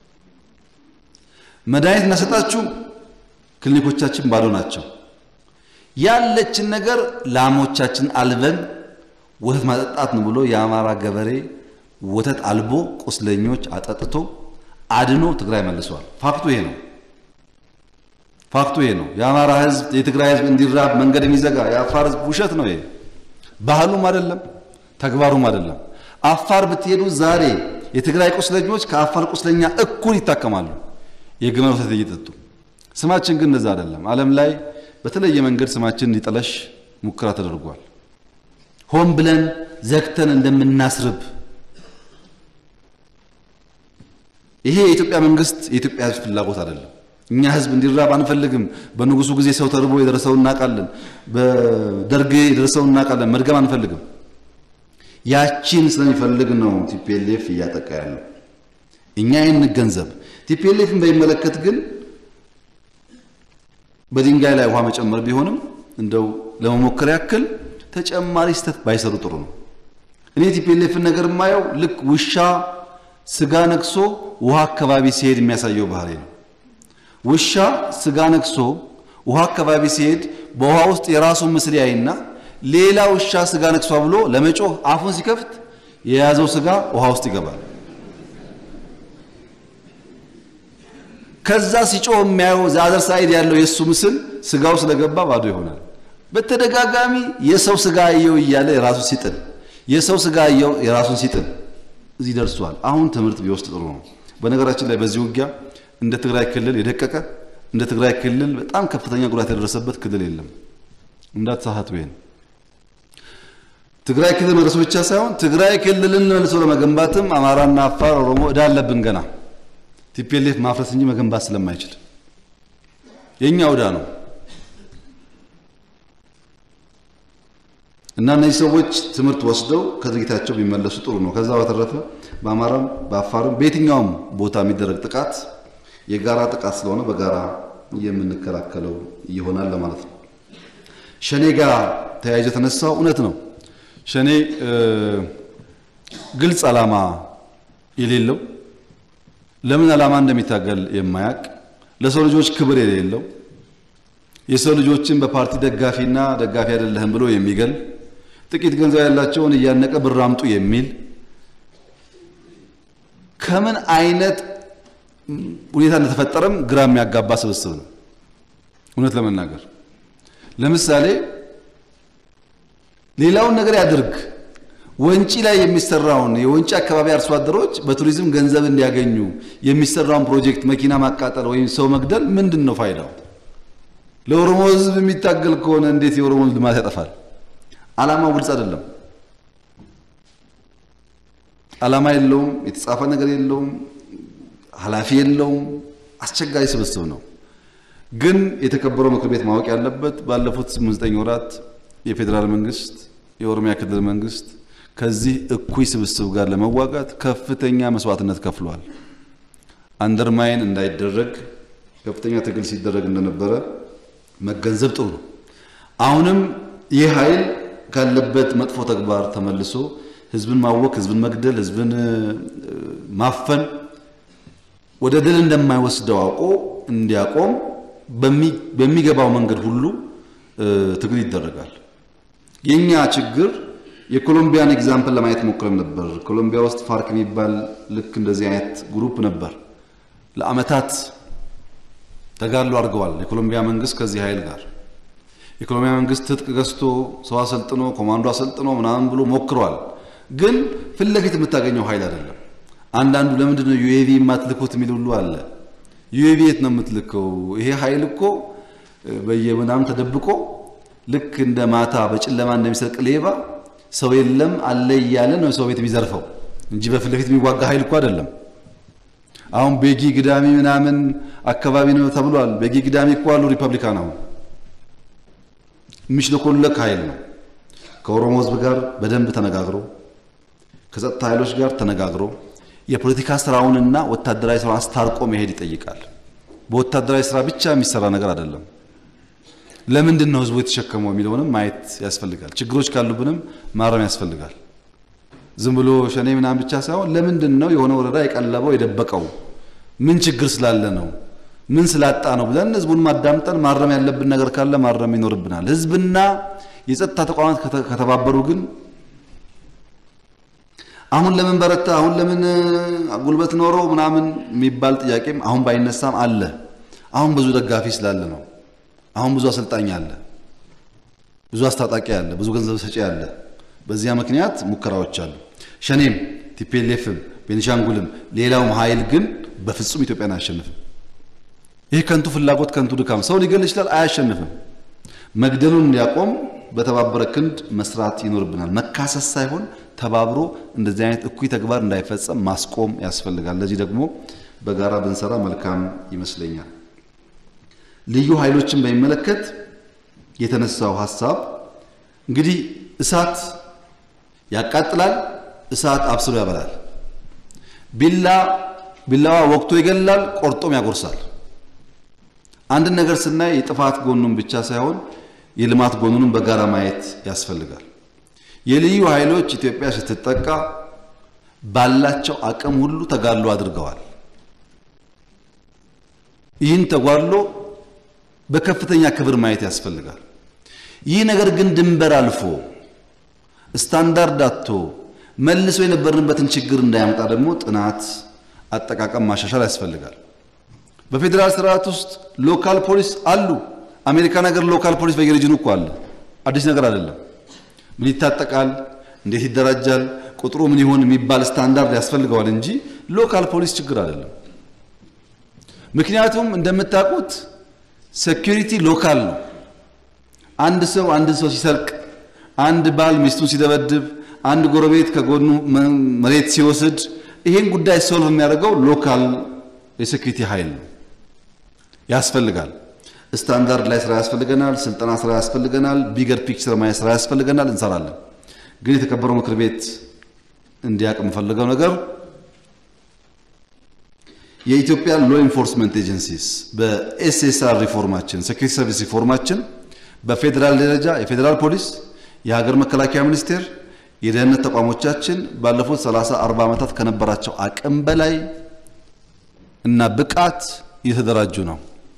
መድኃኒት እናሰጣችሁ ክሊኒኮቻችን ባዶ ናቸው። ያለችን ነገር ላሞቻችን አልበን ወተት ማጠጣት ነው ብሎ የአማራ ገበሬ ወተት አልቦ ቁስለኞች አጠጥቶ አድኖ ትግራይ መልሷል። ፋክቱ ይሄ ነው። ፋክቱ ይሄ ነው። የአማራ ህዝብ የትግራይ ህዝብ እንዲራብ መንገድ የሚዘጋ የአፋር ህዝብ ውሸት ነው። ይሄ ባህሉም አይደለም፣ ተግባሩም አይደለም። አፋር ብትሄዱ ዛሬ የትግራይ ቁስለኞች ከአፋር ቁስለኛ እኩል ይታከማሉ፣ የግመል ወተት እየጠጡ። ስማችን ግን እንደዛ አይደለም። ዓለም ላይ በተለየ መንገድ ስማችን እንዲጠለሽ ሙከራ ተደርጓል። ሆን ብለን ዘግተን እንደምናስርብ ይሄ የኢትዮጵያ መንግስት የኢትዮጵያ ህዝብ ፍላጎት አይደለም። እኛ ህዝብ እንዲራብ አንፈልግም። በንጉሱ ጊዜ ሰው ተርቦ የደረሰው እናውቃለን። በደርግ የደረሰው እናውቃለን። መድገም አንፈልግም። ያቺን ስለሚፈልግ ነው ቲፒኤልኤፍ እያጠቃ ያለው። እኛ ይህን እንገንዘብ። ቲፒኤልኤፍን በሚመለከት ግን በድንጋይ ላይ ውሃ መጨመር ቢሆንም እንደው ለመሞከር ያክል ተጨማሪ ስህተት ባይሰሩ ጥሩ ነው። እኔ ቲፒኤልኤፍን ነገር የማየው ልክ ውሻ ስጋ ነክሶ ውሃ አካባቢ ሲሄድ የሚያሳየው ባህሪ ነው። ውሻ ስጋ ነክሶ ውሃ አካባቢ ሲሄድ በውሃ ውስጥ የራሱን ምስል ያይና ሌላ ውሻ ስጋ ነክሷ ብሎ ለመጮህ አፉን ሲከፍት የያዘው ስጋ ውሃ ውስጥ ይገባል። ከዛ ሲጮህ የሚያየው ዛዘር ሳይድ ያለው የእሱ ምስል ስጋው ስለገባ ባዶ ይሆናል። በተደጋጋሚ የሰው ስጋ አየው እያለ የራሱ ሲጥል የሰው ስጋ አየው የራሱን ሲጥል እዚህ ደርሷል። አሁን ትምህርት ቢወስድ ጥሩ ነው። በነገራችን ላይ በዚህ ውጊያ እንደ ትግራይ ክልል የደቀቀ እንደ ትግራይ ክልል በጣም ከፍተኛ ጉዳት የደረሰበት ክልል የለም። እንዳትሳሳቱ። ይሄን ትግራይ ክልል መድረሱ ብቻ ሳይሆን ትግራይ ክልልን መልሶ ለመገንባትም አማራና አፋር፣ ኦሮሞ እዳ አለብን ገና ቲፒኤልኤፍ ማፍረስ እንጂ መገንባት ስለማይችል የኛ ዕዳ ነው እና እነዚህ ሰዎች ትምህርት ወስደው ከድርጊታቸው ቢመለሱ ጥሩ ነው። ከዛ በተረፈ በአማራም በአፋርም በየትኛውም ቦታ የሚደረግ ጥቃት የጋራ ጥቃት ስለሆነ በጋራ የምንከላከለው ይሆናል ለማለት ነው። ሸኔ ጋር ተያይዞ የተነሳው እውነት ነው። ሸኔ ግልጽ ዓላማ የሌለው ለምን ዓላማ እንደሚታገል የማያውቅ ለሰው ልጆች ክብር የሌለው የሰው ልጆችን በፓርቲ ደጋፊና ደጋፊ አይደለህም ብሎ የሚገል ጥቂት ገንዘብ ያላቸውን እያነቀ ብር አምጡ የሚል ከምን አይነት ሁኔታ እንደተፈጠረም ግራ የሚያጋባ ስብስብ ነው። እውነት ለመናገር ለምሳሌ ሌላውን ነገር ያድርግ ወንጪ ላይ የሚሰራውን የወንጪ አካባቢ አርሶ አደሮች በቱሪዝም ገንዘብ እንዲያገኙ የሚሰራውን ፕሮጀክት መኪና ማቃጠል ወይም ሰው መግደል ምንድን ነው ፋይዳው? ለኦሮሞ ሕዝብ የሚታገል ከሆነ እንዴት የኦሮሞን ልማት ያጠፋል? ዓላማው ግልጽ አይደለም። ዓላማ የለውም። የተጻፈ ነገር የለውም። ኃላፊ የለውም። አስቸጋሪ ስብስብ ነው። ግን የተከበረው ምክር ቤት ማወቅ ያለበት ባለፉት ስምንት ዘጠኝ ወራት የፌዴራል መንግስት፣ የኦሮሚያ ክልል መንግስት ከዚህ እኩይ ስብስብ ጋር ለመዋጋት ከፍተኛ መስዋዕትነት ከፍሏል። አንደርማይን እንዳይደረግ ከፍተኛ ትግል ሲደረግ እንደነበረ መገንዘብ ጥሩ ነው። አሁንም ይህ ኃይል ካለበት መጥፎ ተግባር ተመልሶ ህዝብን ማወክ፣ ህዝብን መግደል፣ ህዝብን ማፈን ወደ ድል እንደማይወስደው አውቆ እንዲያቆም በሚገባው መንገድ ሁሉ ትግል ይደረጋል። የኛ ችግር የኮሎምቢያን ኤግዛምፕል ለማየት ሞክረን ነበር። ኮሎምቢያ ውስጥ ፋርክ የሚባል ልክ እንደዚህ አይነት ግሩፕ ነበር። ለዓመታት ተጋድሎ አድርገዋል። የኮሎምቢያ መንግስት ከዚህ ኃይል ጋር የኮሎምቢያ መንግስት ትጥቅ ገዝቶ ሰው አሰልጥኖ ኮማንዶ አሰልጥኖ ምናምን ብሎ ሞክሯል። ግን ፊት ለፊት የምታገኘው ኃይል አይደለም። አንዳንዱ ለምንድን ነው ዩኤቪ የማትልኩት የሚል ሁሉ አለ። ዩኤቪ የት ነው የምትልከው? ይሄ ኃይል እኮ በየምናምን ተደብቆ ልክ እንደ ማታ በጨለማ እንደሚሰርቅ ሌባ ሰው የለም አለ እያለ ነው ሰው ቤት የሚዘርፈው እንጂ በፊት ለፊት የሚዋጋ ኃይል እኮ አይደለም። አሁን ቤጊ ግዳሚ ምናምን አካባቢ ነው ተብሏል። ቤጊ ግዳሚ እኮ አሉ ሪፐብሊካን አሁን የሚሽለኮለክ ኃይል ነው። ከኦሮሞ ሕዝብ ጋር በደንብ ተነጋግሮ ከጸጥታ ኃይሎች ጋር ተነጋግሮ የፖለቲካ ስራውንና ወታደራዊ ስራውን አስታርቆ መሄድ ይጠይቃል። በወታደራዊ ስራ ብቻ የሚሰራ ነገር አይደለም። ለምንድን ነው ህዝቡ የተሸከመው የሚለውንም ማየት ያስፈልጋል። ችግሮች ካሉብንም ማረም ያስፈልጋል። ዝም ብሎ ሸኔ ምናምን ብቻ ሳይሆን ለምንድን ነው የሆነ ወረዳ የቀለበው የደበቀው? ምን ችግር ስላለ ነው? ምን ስላጣ ነው ብለን ህዝቡን ማዳምጠን ማረም ያለብን ነገር ካለ ማረም ይኖርብናል። ህዝብና የጸጥታ ተቋማት ከተባበሩ ግን አሁን ለምን በረታ፣ አሁን ለምን ጉልበት ኖሮ ምናምን የሚባል ጥያቄም አሁን ባይነሳም አለ። አሁን ብዙ ደጋፊ ስላለ ነው። አሁን ብዙ አሰልጣኝ አለ፣ ብዙ አስታጣቂ አለ፣ ብዙ ገንዘብ ሰጪ አለ። በዚያ ምክንያት ሙከራዎች አሉ። ሸኔም ቲፒኤልኤፍም ቤኒሻንጉልም ሌላውም ኃይል ግን በፍጹም ኢትዮጵያን አያሸንፍም። ይህ ከንቱ ፍላጎት ከንቱ ድካም ሰው ሊገል ይችላል፣ አያሸንፍም። መግደሉን እንዲያቆም በተባበረ ክንድ መስራት ይኖርብናል። መካሰስ ሳይሆን ተባብሮ እንደዚህ አይነት እኩይ ተግባር እንዳይፈጸም ማስቆም ያስፈልጋል። ለዚህ ደግሞ በጋራ ብንሰራ መልካም ይመስለኛል። ልዩ ኃይሎችን በሚመለከት የተነሳው ሀሳብ እንግዲህ እሳት ያቃጥላል፣ እሳት አብስሎ ያበላል። ቢላ ቢላዋ ወቅቶ ይገላል፣ ቆርጦም ያጎርሳል። አንድን ነገር ስናይ የጥፋት ጎኑን ብቻ ሳይሆን የልማት ጎኑንም በጋራ ማየት ያስፈልጋል። የልዩ ኃይሎች ኢትዮጵያ ስትጠቃ ባላቸው አቅም ሁሉ ተጋድሎ አድርገዋል። ይህን ተጓድሎ በከፍተኛ ክብር ማየት ያስፈልጋል። ይህ ነገር ግን ድንበር አልፎ ስታንዳርድ አጥቶ መልሶ የነበርንበትን ችግር እንዳያመጣ ደግሞ ጥናት፣ አጠቃቀም ማሻሻል ያስፈልጋል። በፌዴራል ስርዓት ውስጥ ሎካል ፖሊስ አሉ። አሜሪካን ሀገር ሎካል ፖሊስ በየሪጅኑ እኮ አለ። አዲስ ነገር አይደለም። ምን ይታጠቃል፣ እንዴት ይደራጃል፣ ቁጥሩ ምን ይሆን የሚባል ስታንዳርድ ያስፈልገዋል እንጂ ሎካል ፖሊስ ችግር አይደለም። ምክንያቱም እንደምታውቁት ሴኩሪቲ ሎካል ነው። አንድ ሰው አንድን ሰው ሲሰርቅ፣ አንድ ባል ሚስቱን ሲደበድብ፣ አንድ ጎረቤት ከጎኑ መሬት ሲወስድ ይሄን ጉዳይ ሶልቭ የሚያደርገው ሎካል የሴኩሪቲ ኃይል ነው። ያስፈልጋል። ስታንዳርድ ላይ ስራ ያስፈልገናል። ስልጠና ስራ ያስፈልገናል። ቢገር ፒክቸር ማየት ስራ ያስፈልገናል። እንሰራለን። ግን የተከበረው ምክር ቤት እንዲያውቅ የምፈልገው ነገር የኢትዮጵያ ሎ ኢንፎርስመንት ኤጀንሲስ በኤስኤስአር ሪፎርማችን ሴኩሪቲ ሰርቪስ ሪፎርማችን በፌዴራል ደረጃ የፌዴራል ፖሊስ፣ የሀገር መከላከያ ሚኒስቴር፣ የደህንነት ተቋሞቻችን ባለፉት 30 40 ዓመታት ከነበራቸው አቅም በላይ እና ብቃት እየተደራጁ ነው።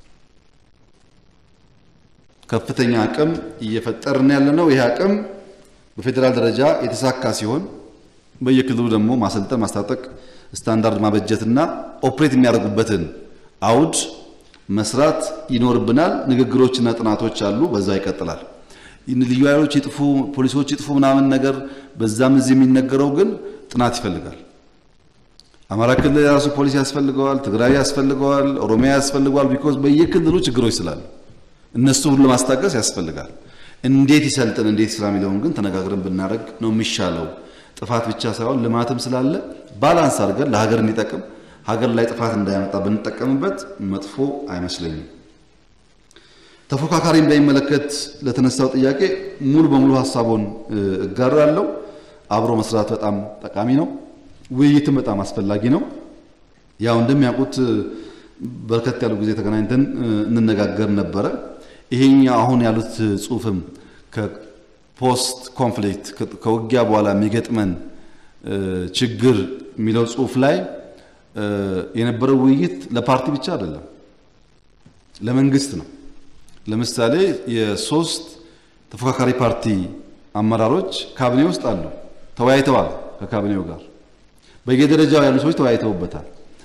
ከፍተኛ አቅም እየፈጠርን ያለ ነው። ይህ አቅም በፌዴራል ደረጃ የተሳካ ሲሆን በየክልሉ ደግሞ ማሰልጠን፣ ማስታጠቅ፣ ስታንዳርድ ማበጀትና ኦፕሬት የሚያደርጉበትን አውድ መስራት ይኖርብናል። ንግግሮችና ጥናቶች አሉ። በዛ ይቀጥላል። ልዩ ኃይሎች ይጥፉ፣ ፖሊሶች ይጥፉ ምናምን ነገር በዛም እዚህ የሚነገረው ግን ጥናት ይፈልጋል። አማራ ክልል የራሱ ፖሊስ ያስፈልገዋል። ትግራይ ያስፈልገዋል። ኦሮሚያ ያስፈልገዋል። ቢኮዝ በየክልሉ ችግሮች ስላሉ እነሱ ሁሉ ለማስታገስ ያስፈልጋል። እንዴት ይሰልጥን እንዴት ስራ የሚለውን ግን ተነጋግረን ብናደርግ ነው የሚሻለው። ጥፋት ብቻ ሳይሆን ልማትም ስላለ ባላንስ አድርገን ለሀገር እንዲጠቅም ሀገር ላይ ጥፋት እንዳያመጣ ብንጠቀምበት መጥፎ አይመስለኝም። ተፎካካሪን በሚመለከት ለተነሳው ጥያቄ ሙሉ በሙሉ ሀሳቡን እጋራለሁ። አብሮ መስራት በጣም ጠቃሚ ነው። ውይይትም በጣም አስፈላጊ ነው። ያው እንደሚያውቁት በርከት ያሉ ጊዜ ተገናኝተን እንነጋገር ነበረ። ይሄኛው አሁን ያሉት ጽሁፍም ከፖስት ኮንፍሊክት ከውጊያ በኋላ የሚገጥመን ችግር የሚለው ጽሁፍ ላይ የነበረው ውይይት ለፓርቲ ብቻ አይደለም፣ ለመንግስት ነው። ለምሳሌ የሶስት ተፎካካሪ ፓርቲ አመራሮች ካቢኔ ውስጥ አሉ፣ ተወያይተዋል። ከካቢኔው ጋር በየደረጃው ያሉ ሰዎች ተወያይተውበታል።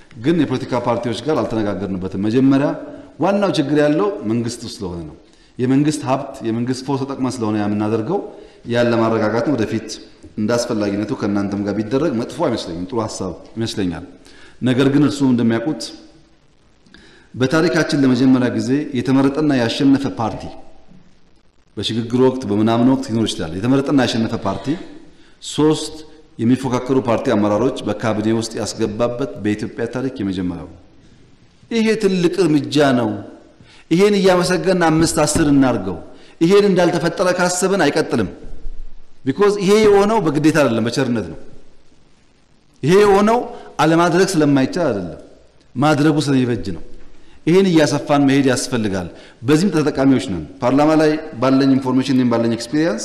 ግን የፖለቲካ ፓርቲዎች ጋር አልተነጋገርንበትም። መጀመሪያ ዋናው ችግር ያለው መንግስት ውስጥ ስለሆነ ነው። የመንግስት ሀብት የመንግስት ፎርስ ተጠቅመን ስለሆነ የምናደርገው ያን ለማረጋጋት ወደፊት እንደ አስፈላጊነቱ ከእናንተም ጋር ቢደረግ መጥፎ አይመስለኝም፣ ጥሩ ሀሳብ ይመስለኛል። ነገር ግን እርስዎም እንደሚያውቁት በታሪካችን ለመጀመሪያ ጊዜ የተመረጠና ያሸነፈ ፓርቲ በሽግግር ወቅት በምናምን ወቅት ሊኖር ይችላል። የተመረጠና ያሸነፈ ፓርቲ ሶስት የሚፎካከሩ ፓርቲ አመራሮች በካቢኔ ውስጥ ያስገባበት በኢትዮጵያ ታሪክ የመጀመሪያው። ይሄ ትልቅ እርምጃ ነው። ይሄን እያመሰገን አምስት አስር እናርገው። ይሄን እንዳልተፈጠረ ካሰብን አይቀጥልም። ቢኮዝ ይሄ የሆነው በግዴታ አይደለም፣ በቸርነት ነው። ይሄ የሆነው አለማድረግ ስለማይቻል አይደለም፣ ማድረጉ ስለሚበጅ ነው። ይሄን እያሰፋን መሄድ ያስፈልጋል። በዚህም ተጠቃሚዎች ነን። ፓርላማ ላይ ባለኝ ኢንፎርሜሽን እኔም ባለኝ ኤክስፒሪየንስ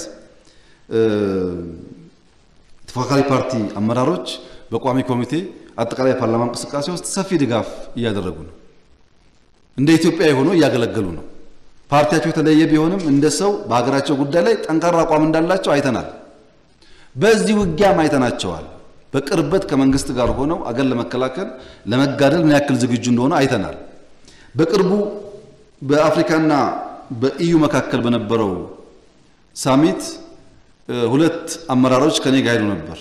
ተፎካካሪ ፓርቲ አመራሮች በቋሚ ኮሚቴ አጠቃላይ የፓርላማ እንቅስቃሴ ውስጥ ሰፊ ድጋፍ እያደረጉ ነው። እንደ ኢትዮጵያ የሆኑ እያገለገሉ ነው። ፓርቲያቸው የተለየ ቢሆንም እንደ ሰው በሀገራቸው ጉዳይ ላይ ጠንካራ አቋም እንዳላቸው አይተናል። በዚህ ውጊያም አይተናቸዋል። በቅርበት ከመንግስት ጋር ሆነው አገር ለመከላከል ለመጋደል ምን ያክል ዝግጁ እንደሆነ አይተናል። በቅርቡ በአፍሪካና በኢዩ መካከል በነበረው ሳሚት ሁለት አመራሮች ከኔ ጋር ሄዱ ነበር።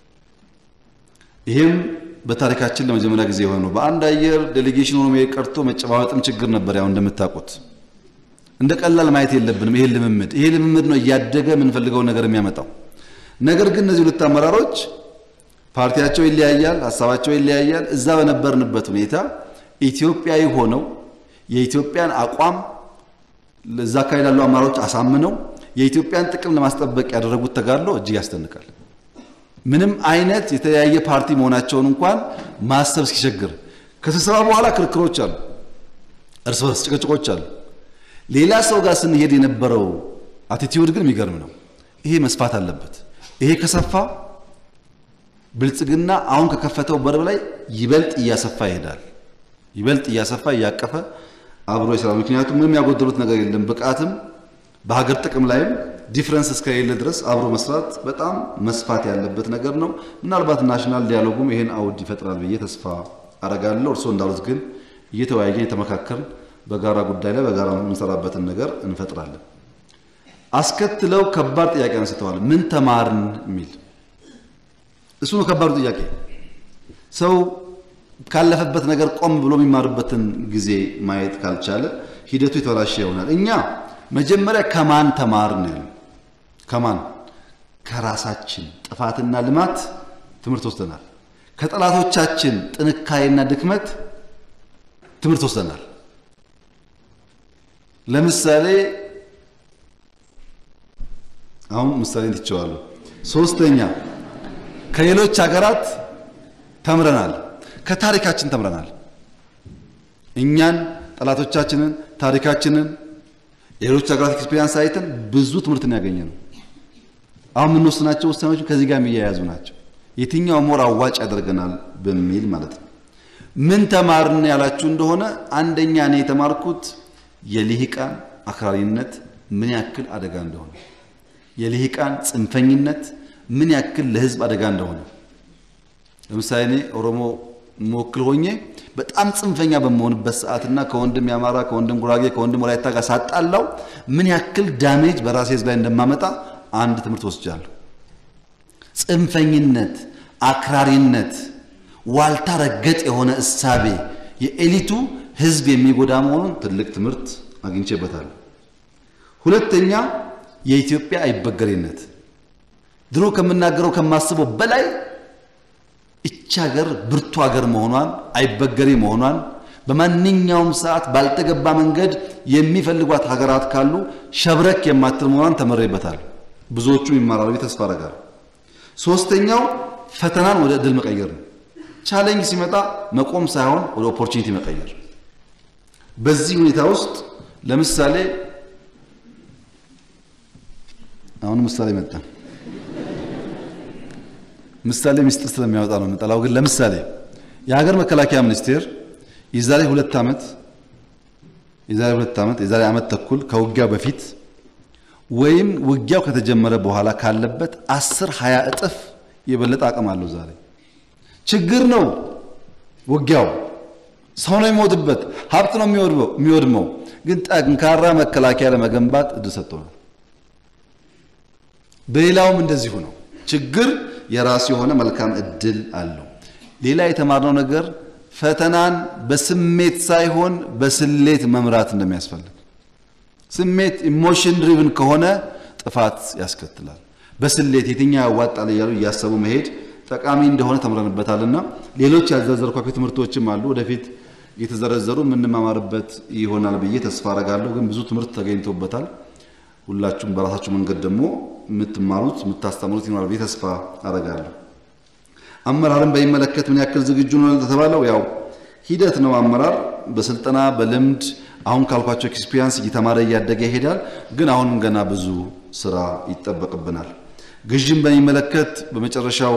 ይሄም በታሪካችን ለመጀመሪያ ጊዜ የሆነ ነው። በአንድ አየር ዴሌጌሽን ሆኖ መሄድ ቀርቶ መጨባበጥም ችግር ነበር። ያው እንደምታውቁት እንደ ቀላል ማየት የለብንም። ይሄ ልምምድ ይሄ ልምምድ ነው እያደገ የምንፈልገውን ነገር የሚያመጣው። ነገር ግን እነዚህ ሁለት አመራሮች ፓርቲያቸው ይለያያል፣ ሀሳባቸው ይለያያል። እዛ በነበርንበት ሁኔታ ኢትዮጵያዊ ሆነው የኢትዮጵያን አቋም እዛ አካባቢ ላሉ አመራሮች አሳምነው የኢትዮጵያን ጥቅም ለማስጠበቅ ያደረጉት ተጋድሎ እጅግ ያስደንቃል። ምንም አይነት የተለያየ ፓርቲ መሆናቸውን እንኳን ማሰብ እስኪቸግር ከስብሰባ በኋላ ክርክሮች አሉ፣ እርስ በርስ ጭቅጭቆች አሉ። ሌላ ሰው ጋር ስንሄድ የነበረው አቲቲዩድ ግን የሚገርም ነው። ይሄ መስፋት አለበት። ይሄ ከሰፋ ብልጽግና አሁን ከከፈተው በር ላይ ይበልጥ እያሰፋ ይሄዳል። ይበልጥ እያሰፋ እያቀፈ አብሮ ይሰራል። ምክንያቱም ምንም ያጎደሉት ነገር የለም። ብቃትም በሀገር ጥቅም ላይም ዲፍረንስ እስከሌለ ድረስ አብሮ መስራት በጣም መስፋት ያለበት ነገር ነው። ምናልባት ናሽናል ዲያሎጉም ይሄን አውድ ይፈጥራል ብዬ ተስፋ አረጋለሁ። እርስዎ እንዳሉት ግን እየተወያየን የተመካከርን በጋራ ጉዳይ ላይ በጋራ የምንሰራበትን ነገር እንፈጥራለን። አስከትለው ከባድ ጥያቄ አንስተዋል። ምን ተማርን የሚል እሱ ነው ከባዱ ጥያቄ። ሰው ካለፈበት ነገር ቆም ብሎ የሚማርበትን ጊዜ ማየት ካልቻለ ሂደቱ የተበላሸ ይሆናል። እኛ መጀመሪያ ከማን ተማርን ያለው ከማን ከራሳችን ጥፋትና ልማት ትምህርት ወስደናል። ከጠላቶቻችን ጥንካሬና ድክመት ትምህርት ወስደናል። ለምሳሌ አሁን ምሳሌ ትቸዋለሁ። ሶስተኛ ከሌሎች ሀገራት ተምረናል። ከታሪካችን ተምረናል። እኛን ጠላቶቻችንን፣ ታሪካችንን፣ የሌሎች ሀገራት ኤክስፔሪንስ አይተን ብዙ ትምህርትን ያገኘ ነው። አሁን የምንወስናቸው ውሳኔዎች ከዚህ ጋር የሚያያዙ ናቸው። የትኛው ሞር አዋጭ ያደርገናል በሚል ማለት ነው። ምን ተማርን ያላችሁ እንደሆነ አንደኛ እኔ የተማርኩት የልሂቃን አክራሪነት ምን ያክል አደጋ እንደሆነ፣ የልሂቃን ጽንፈኝነት ምን ያክል ለሕዝብ አደጋ እንደሆነ። ለምሳሌ እኔ ኦሮሞ መወክል ሆኜ በጣም ጽንፈኛ በመሆንበት ሰዓትና ከወንድም የአማራ ከወንድም ጉራጌ ከወንድም ወላይታ ጋር ሳጣላው ምን ያክል ዳሜጅ በራሴ ሕዝብ ላይ እንደማመጣ አንድ ትምህርት ወስጃለሁ። ጽንፈኝነት፣ አክራሪነት፣ ዋልታ ረገጥ የሆነ እሳቤ የኤሊቱ ሕዝብ የሚጎዳ መሆኑን ትልቅ ትምህርት አግኝቼበታለሁ። ሁለተኛ የኢትዮጵያ አይበገሬነት ድሮ ከምናገረው ከማስበው በላይ እቺ ሀገር ብርቱ ሀገር መሆኗን አይበገሬ መሆኗን በማንኛውም ሰዓት ባልተገባ መንገድ የሚፈልጓት ሀገራት ካሉ ሸብረክ የማትል መሆኗን ተመሬበታል። ብዙዎቹም ይማራሉ ብዬ ተስፋ አደርጋለሁ። ሶስተኛው ፈተናን ወደ እድል መቀየር ነው። ቻሌንጅ ሲመጣ መቆም ሳይሆን ወደ ኦፖርቹኒቲ መቀየር። በዚህ ሁኔታ ውስጥ ለምሳሌ አሁን ምሳሌ መጣ። ምሳሌ ሚስጥር ስለሚያወጣ ነው የምጠላው። ግን ለምሳሌ የሀገር መከላከያ ሚኒስቴር የዛሬ ሁለት ዓመት የዛሬ ሁለት ዓመት የዛሬ ዓመት ተኩል ከውጊያው በፊት ወይም ውጊያው ከተጀመረ በኋላ ካለበት አስር ሃያ እጥፍ የበለጠ አቅም አለው። ዛሬ ችግር ነው ውጊያው ሰው ነው የሚሞትበት፣ ሀብት ነው የሚወድመው። ግን ጠንካራ መከላከያ ለመገንባት እድል ሰጥቶናል። በሌላውም እንደዚሁ ነው። ችግር የራሱ የሆነ መልካም እድል አለው። ሌላ የተማርነው ነገር ፈተናን በስሜት ሳይሆን በስሌት መምራት እንደሚያስፈልግ። ስሜት ኢሞሽን ድሪቭን ከሆነ ጥፋት ያስከትላል። በስሌት የትኛው ያዋጣል እያሉ እያሰቡ መሄድ ጠቃሚ እንደሆነ ተምረንበታልና ሌሎች ያልዘረዘርኳቸው ትምህርቶችም አሉ ወደፊት እየተዘረዘሩ የምንማማርበት ይሆናል ብዬ ተስፋ አረጋለሁ። ግን ብዙ ትምህርት ተገኝቶበታል። ሁላችሁም በራሳችሁ መንገድ ደግሞ የምትማሩት የምታስተምሩት ይኖራል ብዬ ተስፋ አረጋለሁ። አመራርን በሚመለከት ምን ያክል ዝግጁ ነው ለተባለው ያው ሂደት ነው። አመራር በስልጠና በልምድ አሁን ካልኳቸው ኤክስፒሪያንስ እየተማረ እያደገ ይሄዳል። ግን አሁንም ገና ብዙ ስራ ይጠበቅብናል። ግዥን በሚመለከት በመጨረሻው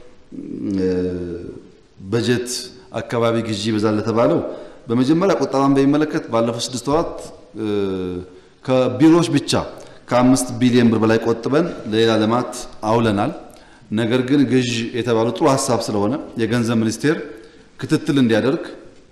በጀት አካባቢ ግዢ ይበዛል ለተባለው በመጀመሪያ ቁጠባን በሚመለከት ባለፉት ስድስት ወራት ከቢሮዎች ብቻ ከአምስት ቢሊዮን ብር በላይ ቆጥበን ለሌላ ልማት አውለናል። ነገር ግን ግዥ የተባለው ጥሩ ሀሳብ ስለሆነ የገንዘብ ሚኒስቴር ክትትል እንዲያደርግ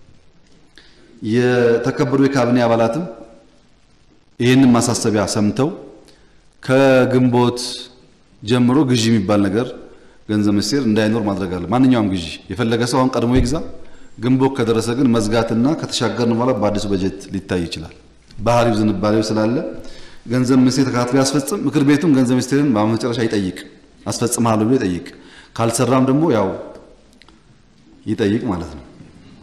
የተከበሩ የካቢኔ አባላትም ይህንን ማሳሰቢያ ሰምተው ከግንቦት ጀምሮ ግዢ የሚባል ነገር ገንዘብ ሚኒስቴር እንዳይኖር ማድረግ አለ። ማንኛውም ግዢ የፈለገ ሰው አሁን ቀድሞ ይግዛ። ግንቦት ከደረሰ ግን መዝጋትና ከተሻገርን በኋላ በአዲሱ በጀት ሊታይ ይችላል። ባህሪው ዝንባሌው ስላለ ገንዘብ ሚኒስቴር ተከታትሎ ያስፈጽም። ምክር ቤቱም ገንዘብ ሚኒስቴርን በመጨረሻ ይጠይቅ፣ አስፈጽምሃለሁ ብሎ ይጠይቅ። ካልሰራም ደግሞ ያው ይጠይቅ ማለት ነው።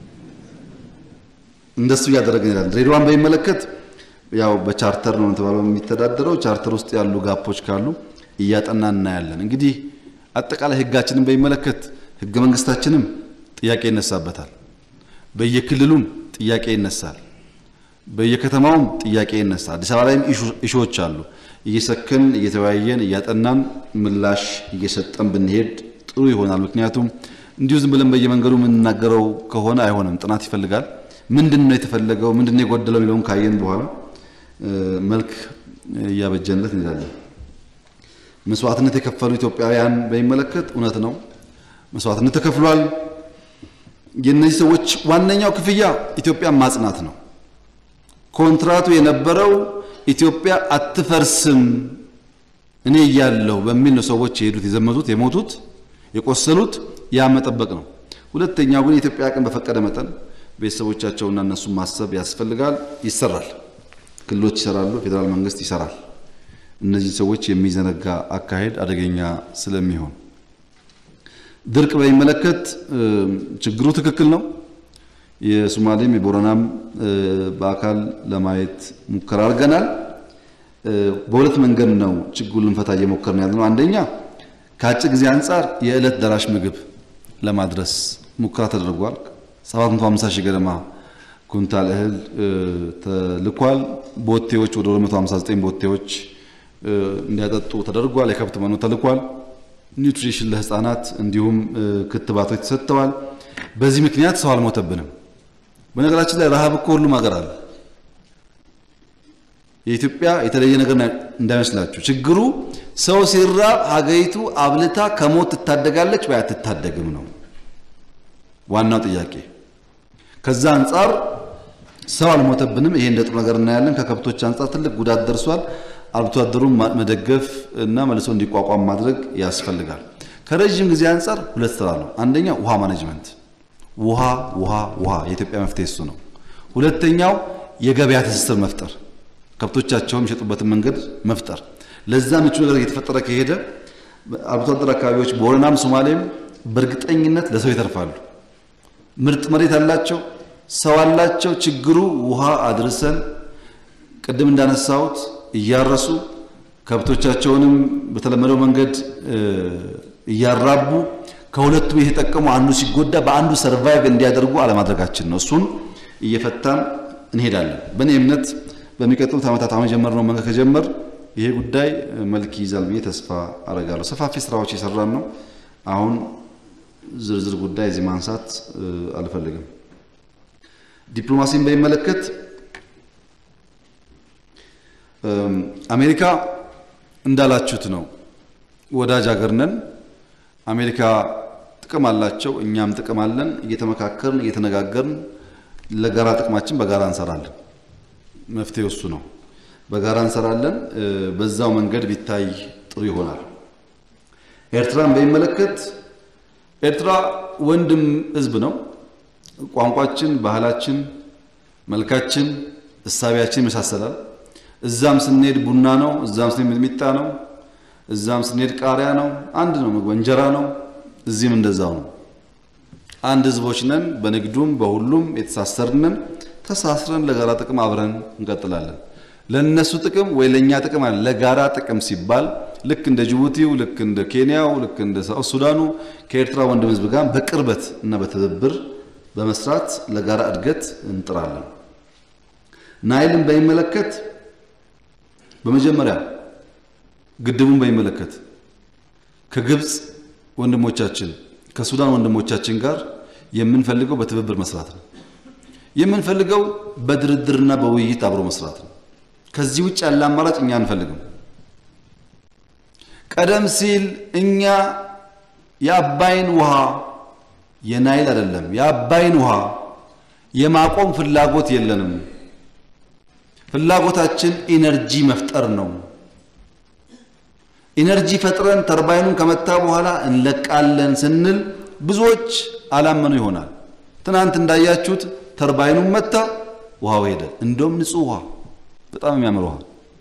እንደሱ እያደረግን ይላል። ድሬዳዋን በሚመለከት ያው በቻርተር ነው የተባለው የሚተዳደረው። ቻርተር ውስጥ ያሉ ጋፖች ካሉ እያጠና እናያለን። እንግዲህ አጠቃላይ ሕጋችንን በሚመለከት ሕገ መንግስታችንም ጥያቄ ይነሳበታል። በየክልሉም ጥያቄ ይነሳል። በየከተማውም ጥያቄ ይነሳል። አዲስ አበባ ላይም ኢሹዎች አሉ። እየሰከን እየተወያየን እያጠናን ምላሽ እየሰጠን ብንሄድ ጥሩ ይሆናል። ምክንያቱም እንዲሁ ዝም ብለን በየመንገዱ የምንናገረው ከሆነ አይሆንም። ጥናት ይፈልጋል። ምንድን ነው የተፈለገው፣ ምንድን ነው የጎደለው የሚለውን ካየን በኋላ መልክ እያበጀንለት እንሄዳለን። መስዋዕትነት የከፈሉ ኢትዮጵያውያን በሚመለከት እውነት ነው፣ መስዋዕትነት ተከፍሏል። የእነዚህ ሰዎች ዋነኛው ክፍያ ኢትዮጵያን ማጽናት ነው። ኮንትራቱ የነበረው ኢትዮጵያ አትፈርስም እኔ እያለሁ በሚል ነው ሰዎች የሄዱት፣ የዘመቱት፣ የሞቱት፣ የቆሰሉት ያ መጠበቅ ነው። ሁለተኛው ግን የኢትዮጵያ አቅም በፈቀደ መጠን ቤተሰቦቻቸውና እነሱን ማሰብ ያስፈልጋል። ይሰራል። ክልሎች ይሰራሉ፣ ፌዴራል መንግስት ይሰራል። እነዚህ ሰዎች የሚዘነጋ አካሄድ አደገኛ ስለሚሆን ድርቅ በሚመለከት ችግሩ ትክክል ነው። የሶማሌም የቦረናም በአካል ለማየት ሙከራ አድርገናል። በሁለት መንገድ ነው ችግሩን ልንፈታ እየሞከርን ያለ ነው። አንደኛ ከአጭር ጊዜ አንጻር የዕለት ደራሽ ምግብ ለማድረስ ሙከራ ተደርጓል። 750 ሺህ ገደማ ኩንታል እህል ተልኳል። ቦቴዎች ወደ 259 ቦቴዎች እንዲያጠጡ ተደርጓል። የከብት መኖ ተልኳል። ኒውትሪሽን ለህፃናት እንዲሁም ክትባቶች ተሰጥተዋል። በዚህ ምክንያት ሰው አልሞተብንም። በነገራችን ላይ ረሃብ እኮ ሁሉም ሀገር አለ። የኢትዮጵያ የተለየ ነገር እንዳይመስላችሁ። ችግሩ ሰው ሲራብ ሀገሪቱ አብልታ ከሞት ትታደጋለች ወይ አትታደግም ነው ዋናው ጥያቄ። ከዛ አንጻር ሰው አልሞተብንም። ይሄ እንደ ጥሩ ነገር እናያለን። ከከብቶች አንጻር ትልቅ ጉዳት ደርሷል። አርብቶ አደሩን መደገፍ እና መልሶ እንዲቋቋም ማድረግ ያስፈልጋል። ከረዥም ጊዜ አንጻር ሁለት ስራ ነው። አንደኛ ውሃ ማኔጅመንት፣ ውሃ ውሃ ውሃ የኢትዮጵያ መፍትሄ እሱ ነው። ሁለተኛው የገበያ ትስስር መፍጠር፣ ከብቶቻቸውን የሚሸጡበትን መንገድ መፍጠር። ለዛ ምቹ ነገር እየተፈጠረ ከሄደ አርብቶ አደር አካባቢዎች ቦረናም ሶማሌም በእርግጠኝነት ለሰው ይተርፋሉ። ምርጥ መሬት አላቸው፣ ሰው አላቸው። ችግሩ ውሃ አድርሰን ቅድም እንዳነሳሁት እያረሱ ከብቶቻቸውንም በተለመደው መንገድ እያራቡ ከሁለቱ የተጠቀሙ አንዱ ሲጎዳ በአንዱ ሰርቫይቭ እንዲያደርጉ አለማድረጋችን ነው። እሱን እየፈታን እንሄዳለን። በእኔ እምነት በሚቀጥሉት ዓመታት አሁን የጀመርነው መንገድ ከጀመር ይሄ ጉዳይ መልክ ይይዛል ብዬ ተስፋ አረጋለሁ። ሰፋፊ ስራዎች የሰራን ነው። አሁን ዝርዝር ጉዳይ እዚህ ማንሳት አልፈልግም። ዲፕሎማሲን በሚመለከት አሜሪካ እንዳላችሁት ነው፣ ወዳጅ ሀገር ነን። አሜሪካ ጥቅም አላቸው፣ እኛም ጥቅም አለን። እየተመካከርን እየተነጋገርን ለጋራ ጥቅማችን በጋራ እንሰራለን። መፍትሄው እሱ ነው። በጋራ እንሰራለን። በዛው መንገድ ቢታይ ጥሩ ይሆናል። ኤርትራን በሚመለከት ኤርትራ ወንድም ሕዝብ ነው። ቋንቋችን፣ ባህላችን፣ መልካችን፣ እሳቢያችን ይመሳሰላል። እዛም ስንሄድ ቡና ነው፣ እዛም ስንሄድ ሚጥሚጣ ነው፣ እዛም ስንሄድ ቃሪያ ነው። አንድ ነው ምግብ፣ እንጀራ ነው። እዚህም እንደዛው ነው። አንድ ህዝቦች ነን። በንግዱም በሁሉም የተሳሰርንን ተሳስረን ለጋራ ጥቅም አብረን እንቀጥላለን። ለነሱ ጥቅም ወይ ለኛ ጥቅም አለ። ለጋራ ጥቅም ሲባል ልክ እንደ ጅቡቲው፣ ልክ እንደ ኬንያው፣ ልክ እንደ ሳውት ሱዳኑ ከኤርትራ ወንድም ህዝብ ጋር በቅርበት እና በትብብር በመስራት ለጋራ እድገት እንጥራለን። ናይልን በሚመለከት በመጀመሪያ ግድቡን በሚመለከት ከግብፅ ወንድሞቻችን ከሱዳን ወንድሞቻችን ጋር የምንፈልገው በትብብር መስራት ነው። የምንፈልገው በድርድርና በውይይት አብሮ መስራት ነው። ከዚህ ውጭ ያለ አማራጭ እኛ አንፈልግም። ቀደም ሲል እኛ የአባይን ውሃ የናይል አይደለም የአባይን ውሃ የማቆም ፍላጎት የለንም። ፍላጎታችን ኢነርጂ መፍጠር ነው። ኢነርጂ ፈጥረን ተርባይኑን ከመታ በኋላ እንለቃለን ስንል ብዙዎች አላመኑ ይሆናል። ትናንት እንዳያችሁት ተርባይኑን መታ፣ ውሃው ሄደ። እንደውም ንጹህ ውሃ፣ በጣም የሚያምር ውሃ።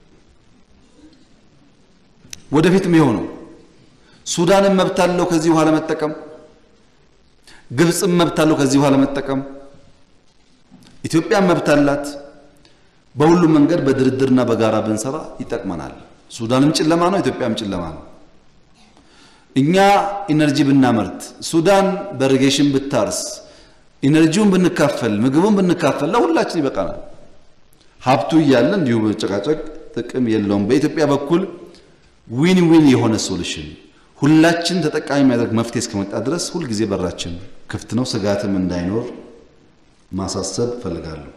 ወደፊትም ይኸው ነው። ሱዳንም መብት አለው ከዚህ ውሃ ለመጠቀም፣ ግብፅም መብት አለው ከዚህ ውሃ ለመጠቀም፣ ኢትዮጵያም መብት አላት። በሁሉም መንገድ በድርድርና በጋራ ብንሰራ ይጠቅመናል። ሱዳንም ጨለማ ነው፣ ኢትዮጵያም ጨለማ ነው። እኛ ኢነርጂ ብናመርት፣ ሱዳን በኢሪጌሽን ብታርስ፣ ኢነርጂውን ብንካፈል፣ ምግቡን ብንካፈል ለሁላችን ይበቃናል። ሀብቱ እያለ እንዲሁ መጨቃጨቅ ጥቅም የለውም። በኢትዮጵያ በኩል ዊን ዊን የሆነ ሶሉሽን ሁላችን ተጠቃሚ የሚያደርግ መፍትሄ እስከመጣ ድረስ ሁልጊዜ በራችን ክፍት ነው። ስጋትም እንዳይኖር ማሳሰብ እፈልጋለሁ።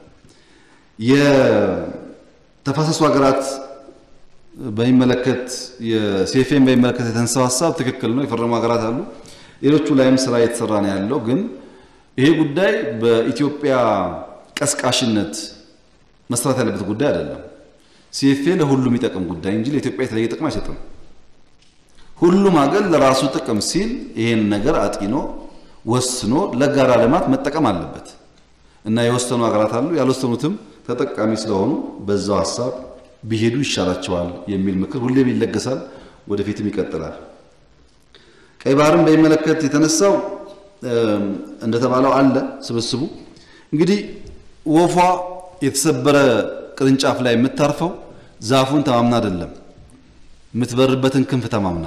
የተፋሰሱ ሀገራት በሚመለከት የሴፌን በሚመለከት የተነሳው ሀሳብ ትክክል ነው። የፈረሙ ሀገራት አሉ። ሌሎቹ ላይም ስራ እየተሰራ ነው ያለው። ግን ይሄ ጉዳይ በኢትዮጵያ ቀስቃሽነት መስራት ያለበት ጉዳይ አይደለም። ሲኤፍኤ ለሁሉም የሚጠቅም ጉዳይ እንጂ ለኢትዮጵያ የተለየ ጥቅም አይሰጥም። ሁሉም ሀገር ለራሱ ጥቅም ሲል ይሄን ነገር አጢኖ ወስኖ ለጋራ ልማት መጠቀም አለበት እና የወሰኑ ሀገራት አሉ። ያልወሰኑትም ተጠቃሚ ስለሆኑ በዛው ሀሳብ ቢሄዱ ይሻላቸዋል የሚል ምክር ሁሌም ይለገሳል፣ ወደፊትም ይቀጥላል። ቀይ ባህርን በሚመለከት የተነሳው እንደተባለው አለ ስብስቡ እንግዲህ ወፏ የተሰበረ ቅርንጫፍ ላይ የምታርፈው ዛፉን ተማምና አይደለም፣ የምትበርበትን ክንፍ ተማምና።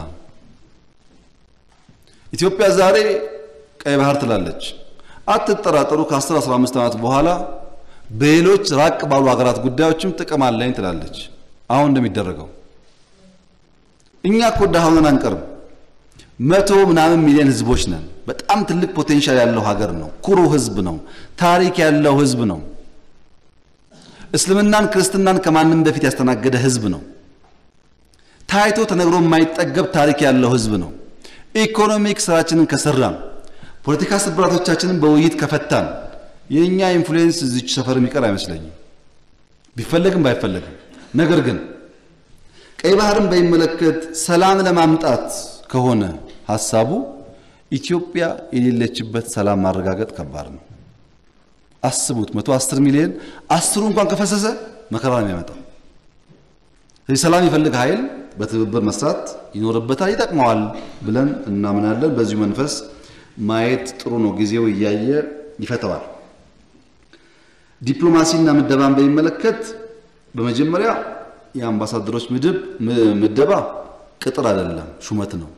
ኢትዮጵያ ዛሬ ቀይ ባህር ትላለች። አትጠራጠሩ፣ ከ10 15 ዓመት በኋላ በሌሎች ራቅ ባሉ ሀገራት ጉዳዮችም ጥቅም አለኝ ትላለች። አሁን እንደሚደረገው እኛ እኮ ድሃ ሆነን አንቀርም። መቶ ምናምን ሚሊዮን ህዝቦች ነን። በጣም ትልቅ ፖቴንሻል ያለው ሀገር ነው። ኩሩ ህዝብ ነው። ታሪክ ያለው ህዝብ ነው። እስልምናን ክርስትናን ከማንም በፊት ያስተናገደ ህዝብ ነው። ታይቶ ተነግሮ የማይጠገብ ታሪክ ያለው ህዝብ ነው። ኢኮኖሚክ ስራችንን ከሰራን፣ ፖለቲካ ስብራቶቻችንን በውይይት ከፈታን የእኛ ኢንፍሉዌንስ እዚች ሰፈር የሚቀር አይመስለኝም፣ ቢፈለግም ባይፈለግም። ነገር ግን ቀይ ባህርን በሚመለከት ሰላም ለማምጣት ከሆነ ሀሳቡ ኢትዮጵያ የሌለችበት ሰላም ማረጋገጥ ከባድ ነው። አስቡት፣ መቶ አስር ሚሊዮን አስሩ እንኳን ከፈሰሰ መከራ ነው የሚያመጣው። ስለዚህ ሰላም ይፈልግ ኃይል በትብብር መስራት ይኖርበታል፣ ይጠቅመዋል ብለን እናምናለን። በዚሁ መንፈስ ማየት ጥሩ ነው። ጊዜው እያየ ይፈተዋል። ዲፕሎማሲና ምደባን በሚመለከት በመጀመሪያ የአምባሳደሮች ምድብ ምደባ ቅጥር አይደለም፣ ሹመት ነው።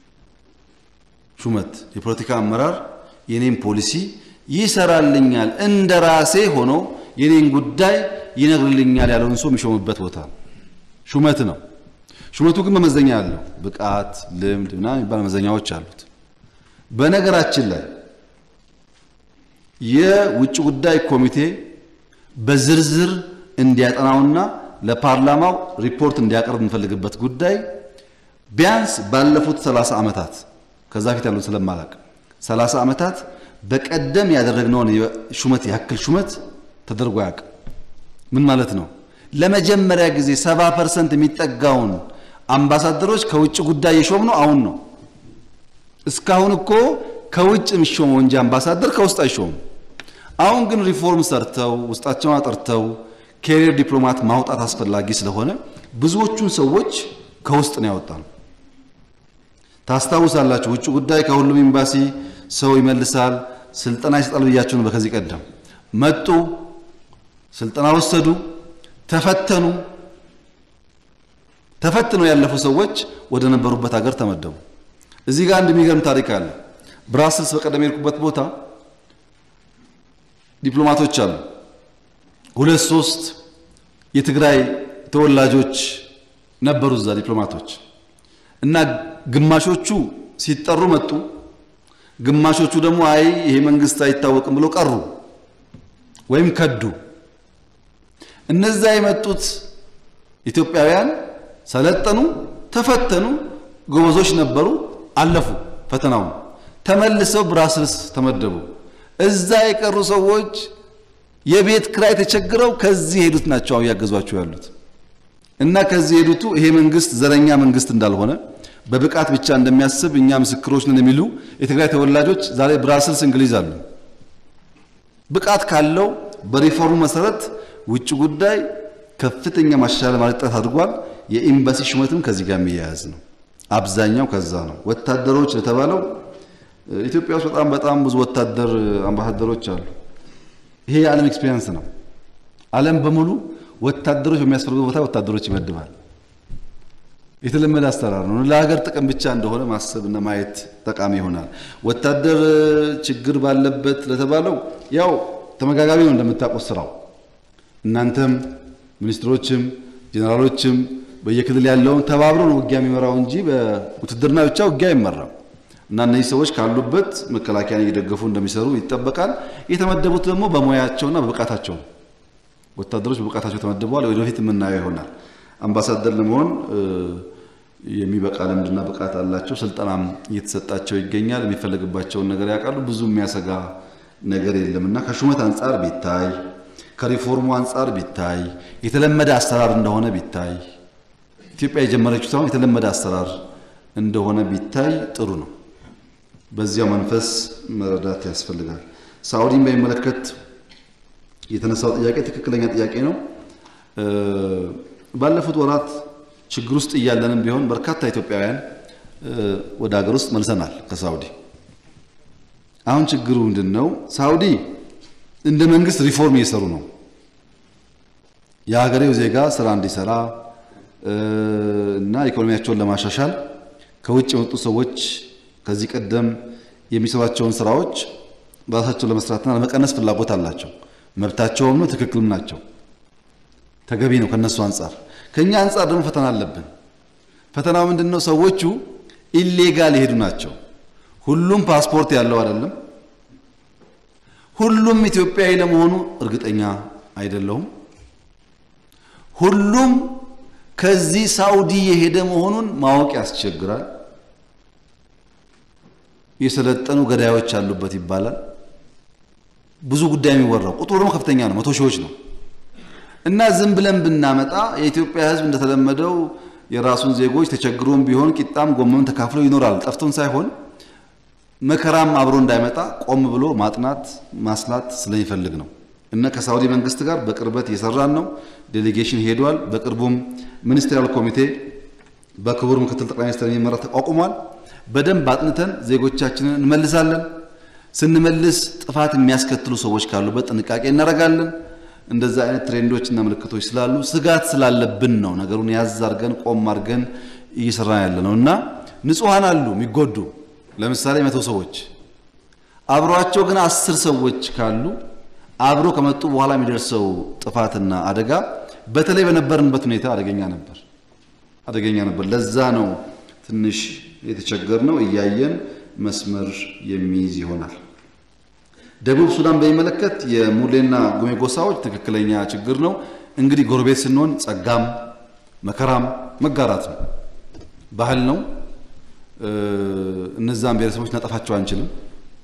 ሹመት የፖለቲካ አመራር የኔን ፖሊሲ ይሰራልኛል እንደ ራሴ ሆኖ የኔን ጉዳይ ይነግርልኛል ያለውን ሰው የሚሾምበት ቦታ ሹመት ነው። ሹመቱ ግን መመዘኛ አለው። ብቃት፣ ልምድ ምናምን የሚባል መመዘኛዎች አሉት። በነገራችን ላይ የውጭ ጉዳይ ኮሚቴ በዝርዝር እንዲያጠናውና ለፓርላማው ሪፖርት እንዲያቀርብ የምንፈልግበት ጉዳይ ቢያንስ ባለፉት 30 ዓመታት ከዛ ፊት ያሉት ስለማላቅ 30 ዓመታት በቀደም ያደረግነውን ሹመት ያክል ሹመት ተደርጎ አያውቅም። ምን ማለት ነው? ለመጀመሪያ ጊዜ 70 ፐርሰንት የሚጠጋውን አምባሳደሮች ከውጭ ጉዳይ የሾም ነው አሁን ነው። እስካሁን እኮ ከውጭ የሚሾመው እንጂ አምባሳደር ከውስጥ አይሾምም። አሁን ግን ሪፎርም ሰርተው ውስጣቸውን አጠርተው ኬሪየር ዲፕሎማት ማውጣት አስፈላጊ ስለሆነ ብዙዎቹን ሰዎች ከውስጥ ነው ያወጣነው። ታስታውሳላችሁ፣ ውጭ ጉዳይ ከሁሉም ኤምባሲ ሰው ይመልሳል፣ ስልጠና ይሰጣል ብያችሁ ነው። በከዚህ ቀደም መጡ፣ ስልጠና ወሰዱ፣ ተፈተኑ። ተፈትነው ያለፉ ሰዎች ወደ ነበሩበት ሀገር ተመደቡ። እዚህ ጋር አንድ የሚገርም ታሪክ አለ። ብራስልስ በቀደም የሄድኩበት ቦታ ዲፕሎማቶች አሉ። ሁለት ሶስት የትግራይ ተወላጆች ነበሩ እዛ ዲፕሎማቶች እና ግማሾቹ ሲጠሩ መጡ፣ ግማሾቹ ደግሞ አይ ይሄ መንግስት አይታወቅም ብለው ቀሩ ወይም ከዱ። እነዛ የመጡት ኢትዮጵያውያን ሰለጠኑ፣ ተፈተኑ፣ ጎበዞች ነበሩ፣ አለፉ ፈተናውን። ተመልሰው ብራስልስ ተመደቡ። እዛ የቀሩ ሰዎች የቤት ክራይ ተቸግረው ከዚህ የሄዱት ናቸው አሁን ያገዟቸው ያሉት እና ከዚህ የሄዱቱ ይሄ መንግስት ዘረኛ መንግስት እንዳልሆነ በብቃት ብቻ እንደሚያስብ እኛ ምስክሮች ነን የሚሉ የትግራይ ተወላጆች ዛሬ ብራስልስ እንግሊዝ አሉ። ብቃት ካለው በሪፎርሙ መሰረት ውጭ ጉዳይ ከፍተኛ ማሻሻል ማለት ጥረት አድርጓል። የኤምባሲ ሹመትም ከዚህ ጋር የሚያያዝ ነው። አብዛኛው ከዛ ነው። ወታደሮች ለተባለው ኢትዮጵያ ውስጥ በጣም በጣም ብዙ ወታደር አምባሳደሮች አሉ። ይሄ የዓለም ኤክስፒሪየንስ ነው። ዓለም በሙሉ ወታደሮች በሚያስፈልጉ ቦታ ወታደሮች ይመድባል። የተለመደ አሰራር ነው። ለሀገር ጥቅም ብቻ እንደሆነ ማሰብና ማየት ጠቃሚ ይሆናል። ወታደር ችግር ባለበት ለተባለው ያው ተመጋጋቢ ነው እንደምታውቁት ስራው እናንተም ሚኒስትሮችም ጄኔራሎችም በየክልል ያለውን ተባብሮ ነው ውጊያ የሚመራው እንጂ በውትድርና ብቻ ውጊያ አይመራም። እና እነዚህ ሰዎች ካሉበት መከላከያን እየደገፉ እንደሚሰሩ ይጠበቃል። የተመደቡት ደግሞ በሙያቸውና በብቃታቸው ነው። ወታደሮች በብቃታቸው ተመድበዋል። ወደፊት የምናየው ይሆናል። አምባሳደር ለመሆን የሚበቃ ልምድና ብቃት አላቸው። ስልጠናም እየተሰጣቸው ይገኛል። የሚፈለግባቸውን ነገር ያውቃሉ። ብዙ የሚያሰጋ ነገር የለም እና ከሹመት አንጻር ቢታይ ከሪፎርሙ አንጻር ቢታይ የተለመደ አሰራር እንደሆነ ቢታይ ኢትዮጵያ የጀመረችው ሳይሆን የተለመደ አሰራር እንደሆነ ቢታይ ጥሩ ነው። በዚያው መንፈስ መረዳት ያስፈልጋል። ሳዑዲን በሚመለከት የተነሳው ጥያቄ ትክክለኛ ጥያቄ ነው። ባለፉት ወራት ችግር ውስጥ እያለንም ቢሆን በርካታ ኢትዮጵያውያን ወደ ሀገር ውስጥ መልሰናል ከሳዑዲ። አሁን ችግሩ ምንድን ነው? ሳዑዲ እንደ መንግስት ሪፎርም እየሰሩ ነው። የሀገሬው ዜጋ ስራ እንዲሰራ እና ኢኮኖሚያቸውን ለማሻሻል ከውጭ የመጡ ሰዎች ከዚህ ቀደም የሚሰሯቸውን ስራዎች በራሳቸው ለመስራትና ለመቀነስ ፍላጎት አላቸው። መብታቸውም ነው፣ ትክክልም ናቸው፣ ተገቢ ነው ከነሱ አንጻር። ከኛ አንጻር ደግሞ ፈተና አለብን። ፈተናው ምንድን ነው? ሰዎቹ ኢሌጋል የሄዱ ናቸው። ሁሉም ፓስፖርት ያለው አይደለም። ሁሉም ኢትዮጵያዊ ለመሆኑ እርግጠኛ አይደለሁም። ሁሉም ከዚህ ሳውዲ የሄደ መሆኑን ማወቅ ያስቸግራል። የሰለጠኑ ገዳዮች አሉበት ይባላል። ብዙ ጉዳይ የሚወራው ቁጥሩ ደግሞ ከፍተኛ ነው፣ መቶ ሺዎች ነው። እና ዝም ብለን ብናመጣ የኢትዮጵያ ሕዝብ እንደተለመደው የራሱን ዜጎች ተቸግሮም ቢሆን ቂጣም ጎመም ተካፍሎ ይኖራል። ጠፍቶን ሳይሆን መከራም አብሮ እንዳይመጣ ቆም ብሎ ማጥናት ማስላት ስለሚፈልግ ነው። እና ከሳውዲ መንግስት ጋር በቅርበት እየሰራን ነው። ዴሌጌሽን ሄዷል። በቅርቡም ሚኒስትሪያል ኮሚቴ በክቡር ምክትል ጠቅላይ ሚኒስትር የሚመራ ተቋቁሟል። በደንብ አጥንተን ዜጎቻችንን እንመልሳለን። ስንመልስ ጥፋት የሚያስከትሉ ሰዎች ካሉበት ጥንቃቄ እናደርጋለን። እንደዛ አይነት ትሬንዶች እና ምልክቶች ስላሉ ስጋት ስላለብን ነው ነገሩን ያዝ አድርገን ቆም አድርገን እየሰራን ያለ ነው እና ንጹሐን አሉ የሚጎዱ ለምሳሌ መቶ ሰዎች አብሯቸው ግን አስር ሰዎች ካሉ አብሮ ከመጡ በኋላ የሚደርሰው ጥፋትና አደጋ በተለይ በነበርንበት ሁኔታ አደገኛ ነበር አደገኛ ነበር። ለዛ ነው ትንሽ የተቸገር ነው። እያየን መስመር የሚይዝ ይሆናል። ደቡብ ሱዳን በሚመለከት የሙሌና ጉሜ ጎሳዎች ትክክለኛ ችግር ነው። እንግዲህ ጎረቤት ስንሆን ጸጋም መከራም መጋራት ነው፣ ባህል ነው። እነዛን ብሔረሰቦች እናጠፋቸው አንችልም።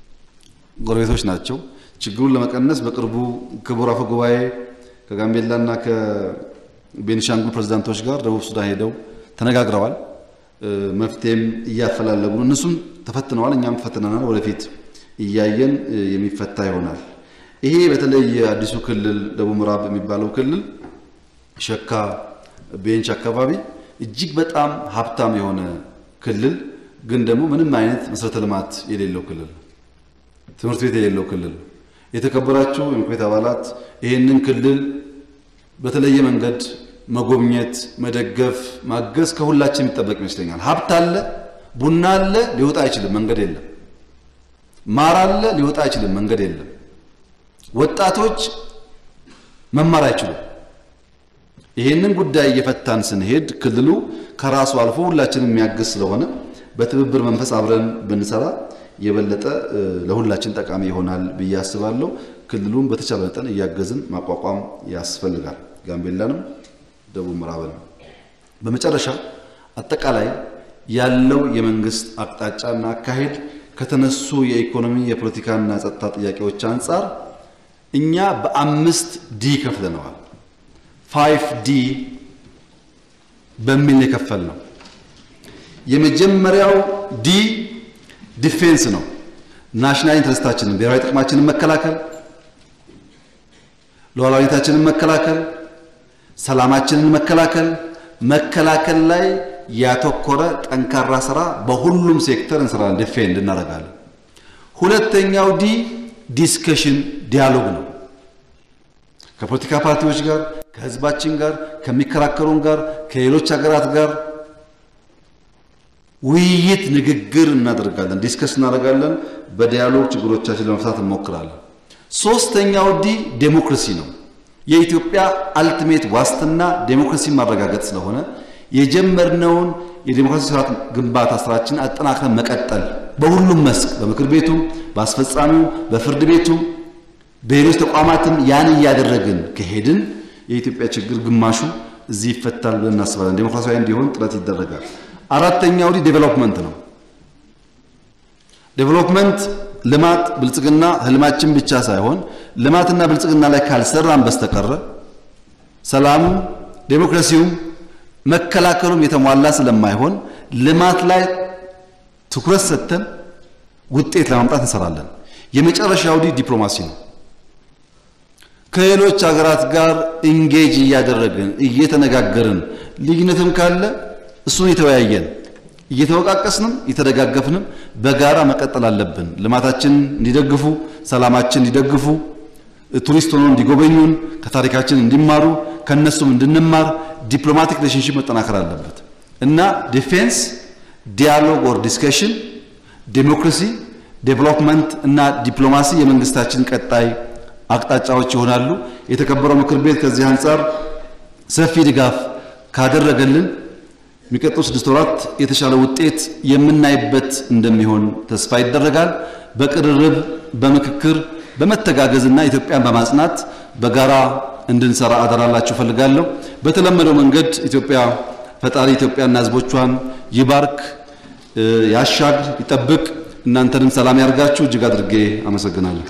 ጎረቤቶች ናቸው። ችግሩን ለመቀነስ በቅርቡ ክቡር አፈ ጉባኤ ከጋምቤላና ከቤኒሻንጉል ፕሬዝዳንቶች ጋር ደቡብ ሱዳን ሄደው ተነጋግረዋል። መፍትሄም እያፈላለጉ ነው። እነሱም ተፈትነዋል፣ እኛም ፈትነናል። ወደፊት እያየን የሚፈታ ይሆናል። ይሄ በተለይ የአዲሱ ክልል ደቡብ ምዕራብ የሚባለው ክልል ሸካ ቤንች አካባቢ እጅግ በጣም ሀብታም የሆነ ክልል ግን ደግሞ ምንም አይነት መሰረተ ልማት የሌለው ክልል፣ ትምህርት ቤት የሌለው ክልል። የተከበራችሁ የምክር ቤት አባላት ይህንን ክልል በተለየ መንገድ መጎብኘት፣ መደገፍ፣ ማገዝ ከሁላችን የሚጠበቅ ይመስለኛል። ሀብት አለ፣ ቡና አለ፣ ሊወጣ አይችልም፣ መንገድ የለም። ማር አለ፣ ሊወጣ አይችልም፣ መንገድ የለም። ወጣቶች መማር አይችሉም። ይህንን ጉዳይ እየፈታን ስንሄድ ክልሉ ከራሱ አልፎ ሁላችንም የሚያግዝ ስለሆነ በትብብር መንፈስ አብረን ብንሰራ የበለጠ ለሁላችን ጠቃሚ ይሆናል ብዬ አስባለሁ። ክልሉን በተቻለ መጠን እያገዝን ማቋቋም ያስፈልጋል፣ ጋምቤላንም ደቡብ ምዕራብን። በመጨረሻ አጠቃላይ ያለው የመንግስት አቅጣጫና አካሄድ ከተነሱ የኢኮኖሚ የፖለቲካና ጸጥታ ጥያቄዎች አንጻር እኛ በአምስት ዲ ከፍለነዋል። ፋይቭ ዲ በሚል የከፈል ነው። የመጀመሪያው ዲ ዲፌንስ ነው። ናሽናል ኢንትረስታችንን ብሔራዊ ጥቅማችንን መከላከል፣ ሉዓላዊነታችንን መከላከል፣ ሰላማችንን መከላከል፣ መከላከል ላይ ያተኮረ ጠንካራ ስራ በሁሉም ሴክተር እንሰራለን፣ ዲፌንድ እናደርጋለን። ሁለተኛው ዲ ዲስከሽን ዲያሎግ ነው። ከፖለቲካ ፓርቲዎች ጋር፣ ከህዝባችን ጋር፣ ከሚከራከሩን ጋር፣ ከሌሎች ሀገራት ጋር ውይይት፣ ንግግር እናደርጋለን፣ ዲስከስ እናደርጋለን። በዲያሎግ ችግሮቻችን ለመፍታት እንሞክራለን። ሶስተኛው ዲ ዴሞክራሲ ነው። የኢትዮጵያ አልቲሜት ዋስትና ዴሞክራሲን ማረጋገጥ ስለሆነ የጀመርነውን የዴሞክራሲ ስርዓት ግንባታ ስራችን አጠናክረን መቀጠል በሁሉም መስክ በምክር ቤቱ፣ በአስፈጻሚው፣ በፍርድ ቤቱ፣ በሌሎች ተቋማትም ያን እያደረግን ከሄድን የኢትዮጵያ ችግር ግማሹ እዚህ ይፈታል ብለን እናስባለን። ዴሞክራሲያዊ እንዲሆን ጥረት ይደረጋል። አራተኛው ዲ ዴቨሎፕመንት ነው። ዴቨሎፕመንት ልማት፣ ብልጽግና ህልማችን ብቻ ሳይሆን ልማትና ብልጽግና ላይ ካልሰራን በስተቀረ ሰላሙም ዴሞክራሲውም መከላከሉም የተሟላ ስለማይሆን ልማት ላይ ትኩረት ሰጥተን ውጤት ለማምጣት እንሰራለን። የመጨረሻው ዲ ዲፕሎማሲ ነው። ከሌሎች ሀገራት ጋር ኢንጌጅ እያደረግን እየተነጋገርን ልዩነትም ካለ እሱን የተወያየን እየተወቃቀስንም እየተደጋገፍንም በጋራ መቀጠል አለብን። ልማታችን እንዲደግፉ፣ ሰላማችን እንዲደግፉ፣ ቱሪስት ሆኖ እንዲጎበኙን፣ ከታሪካችን እንዲማሩ፣ ከነሱም እንድንማር ዲፕሎማቲክ ሪሌሽንሽፕ መጠናከር አለበት እና ዲፌንስ፣ ዲያሎግ ኦር ዲስከሽን፣ ዴሞክራሲ፣ ዴቨሎፕመንት እና ዲፕሎማሲ የመንግስታችን ቀጣይ አቅጣጫዎች ይሆናሉ። የተከበረው ምክር ቤት ከዚህ አንጻር ሰፊ ድጋፍ ካደረገልን የሚቀጥሉ ስድስት ወራት የተሻለ ውጤት የምናይበት እንደሚሆን ተስፋ ይደረጋል። በቅርርብ በምክክር በመተጋገዝና ኢትዮጵያን በማጽናት በጋራ እንድንሰራ አደራላችሁ ፈልጋለሁ። በተለመደው መንገድ ኢትዮጵያ ፈጣሪ ኢትዮጵያና ሕዝቦቿን ይባርክ፣ ያሻግር፣ ይጠብቅ። እናንተንም ሰላም ያርጋችሁ። እጅግ አድርጌ አመሰግናለሁ።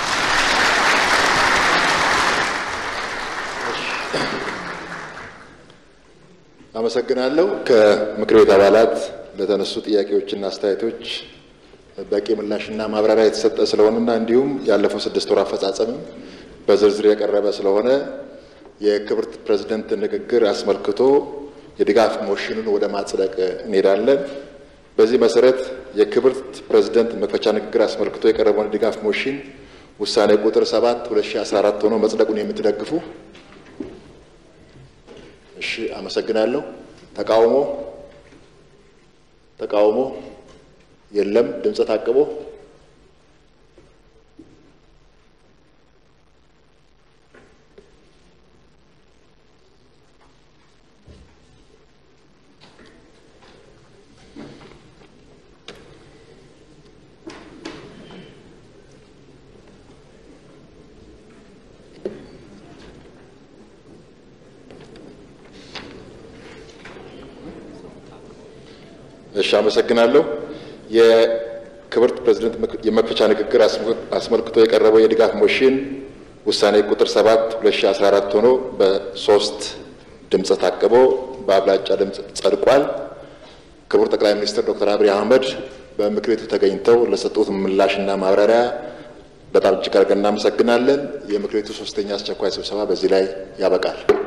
አመሰግናለሁ። ከምክር ቤት አባላት ለተነሱ ጥያቄዎችና አስተያየቶች በቂ ምላሽና ማብራሪያ የተሰጠ ስለሆነና እንዲሁም ያለፈው ስድስት ወር አፈጻጸምም በዝርዝር የቀረበ ስለሆነ የክብርት ፕሬዝደንት ንግግር አስመልክቶ የድጋፍ ሞሽኑን ወደ ማጽደቅ እንሄዳለን። በዚህ መሰረት የክብርት ፕሬዝደንት መክፈቻ ንግግር አስመልክቶ የቀረበውን የድጋፍ ሞሽን ውሳኔ ቁጥር 7 2014 ሆኖ መጽደቁን የምትደግፉ እሺ፣ አመሰግናለሁ። ተቃውሞ ተቃውሞ የለም። ድምፀ ታቅቦ እሺ፣ አመሰግናለሁ። ክብርት ፕሬዝደንት የመክፈቻ ንግግር አስመልክቶ የቀረበው የድጋፍ ሞሽን ውሳኔ ቁጥር 7 2014 ሆኖ በሶስት ድምፀ ታቅቦ በአብላጫ ድምፅ ጸድቋል። ክቡር ጠቅላይ ሚኒስትር ዶክተር አብይ አህመድ በምክር ቤቱ ተገኝተው ለሰጡት ምላሽና ማብራሪያ በጣም እጅግ አድርገን እናመሰግናለን። የምክር ቤቱ ሶስተኛ አስቸኳይ ስብሰባ በዚህ ላይ ያበቃል።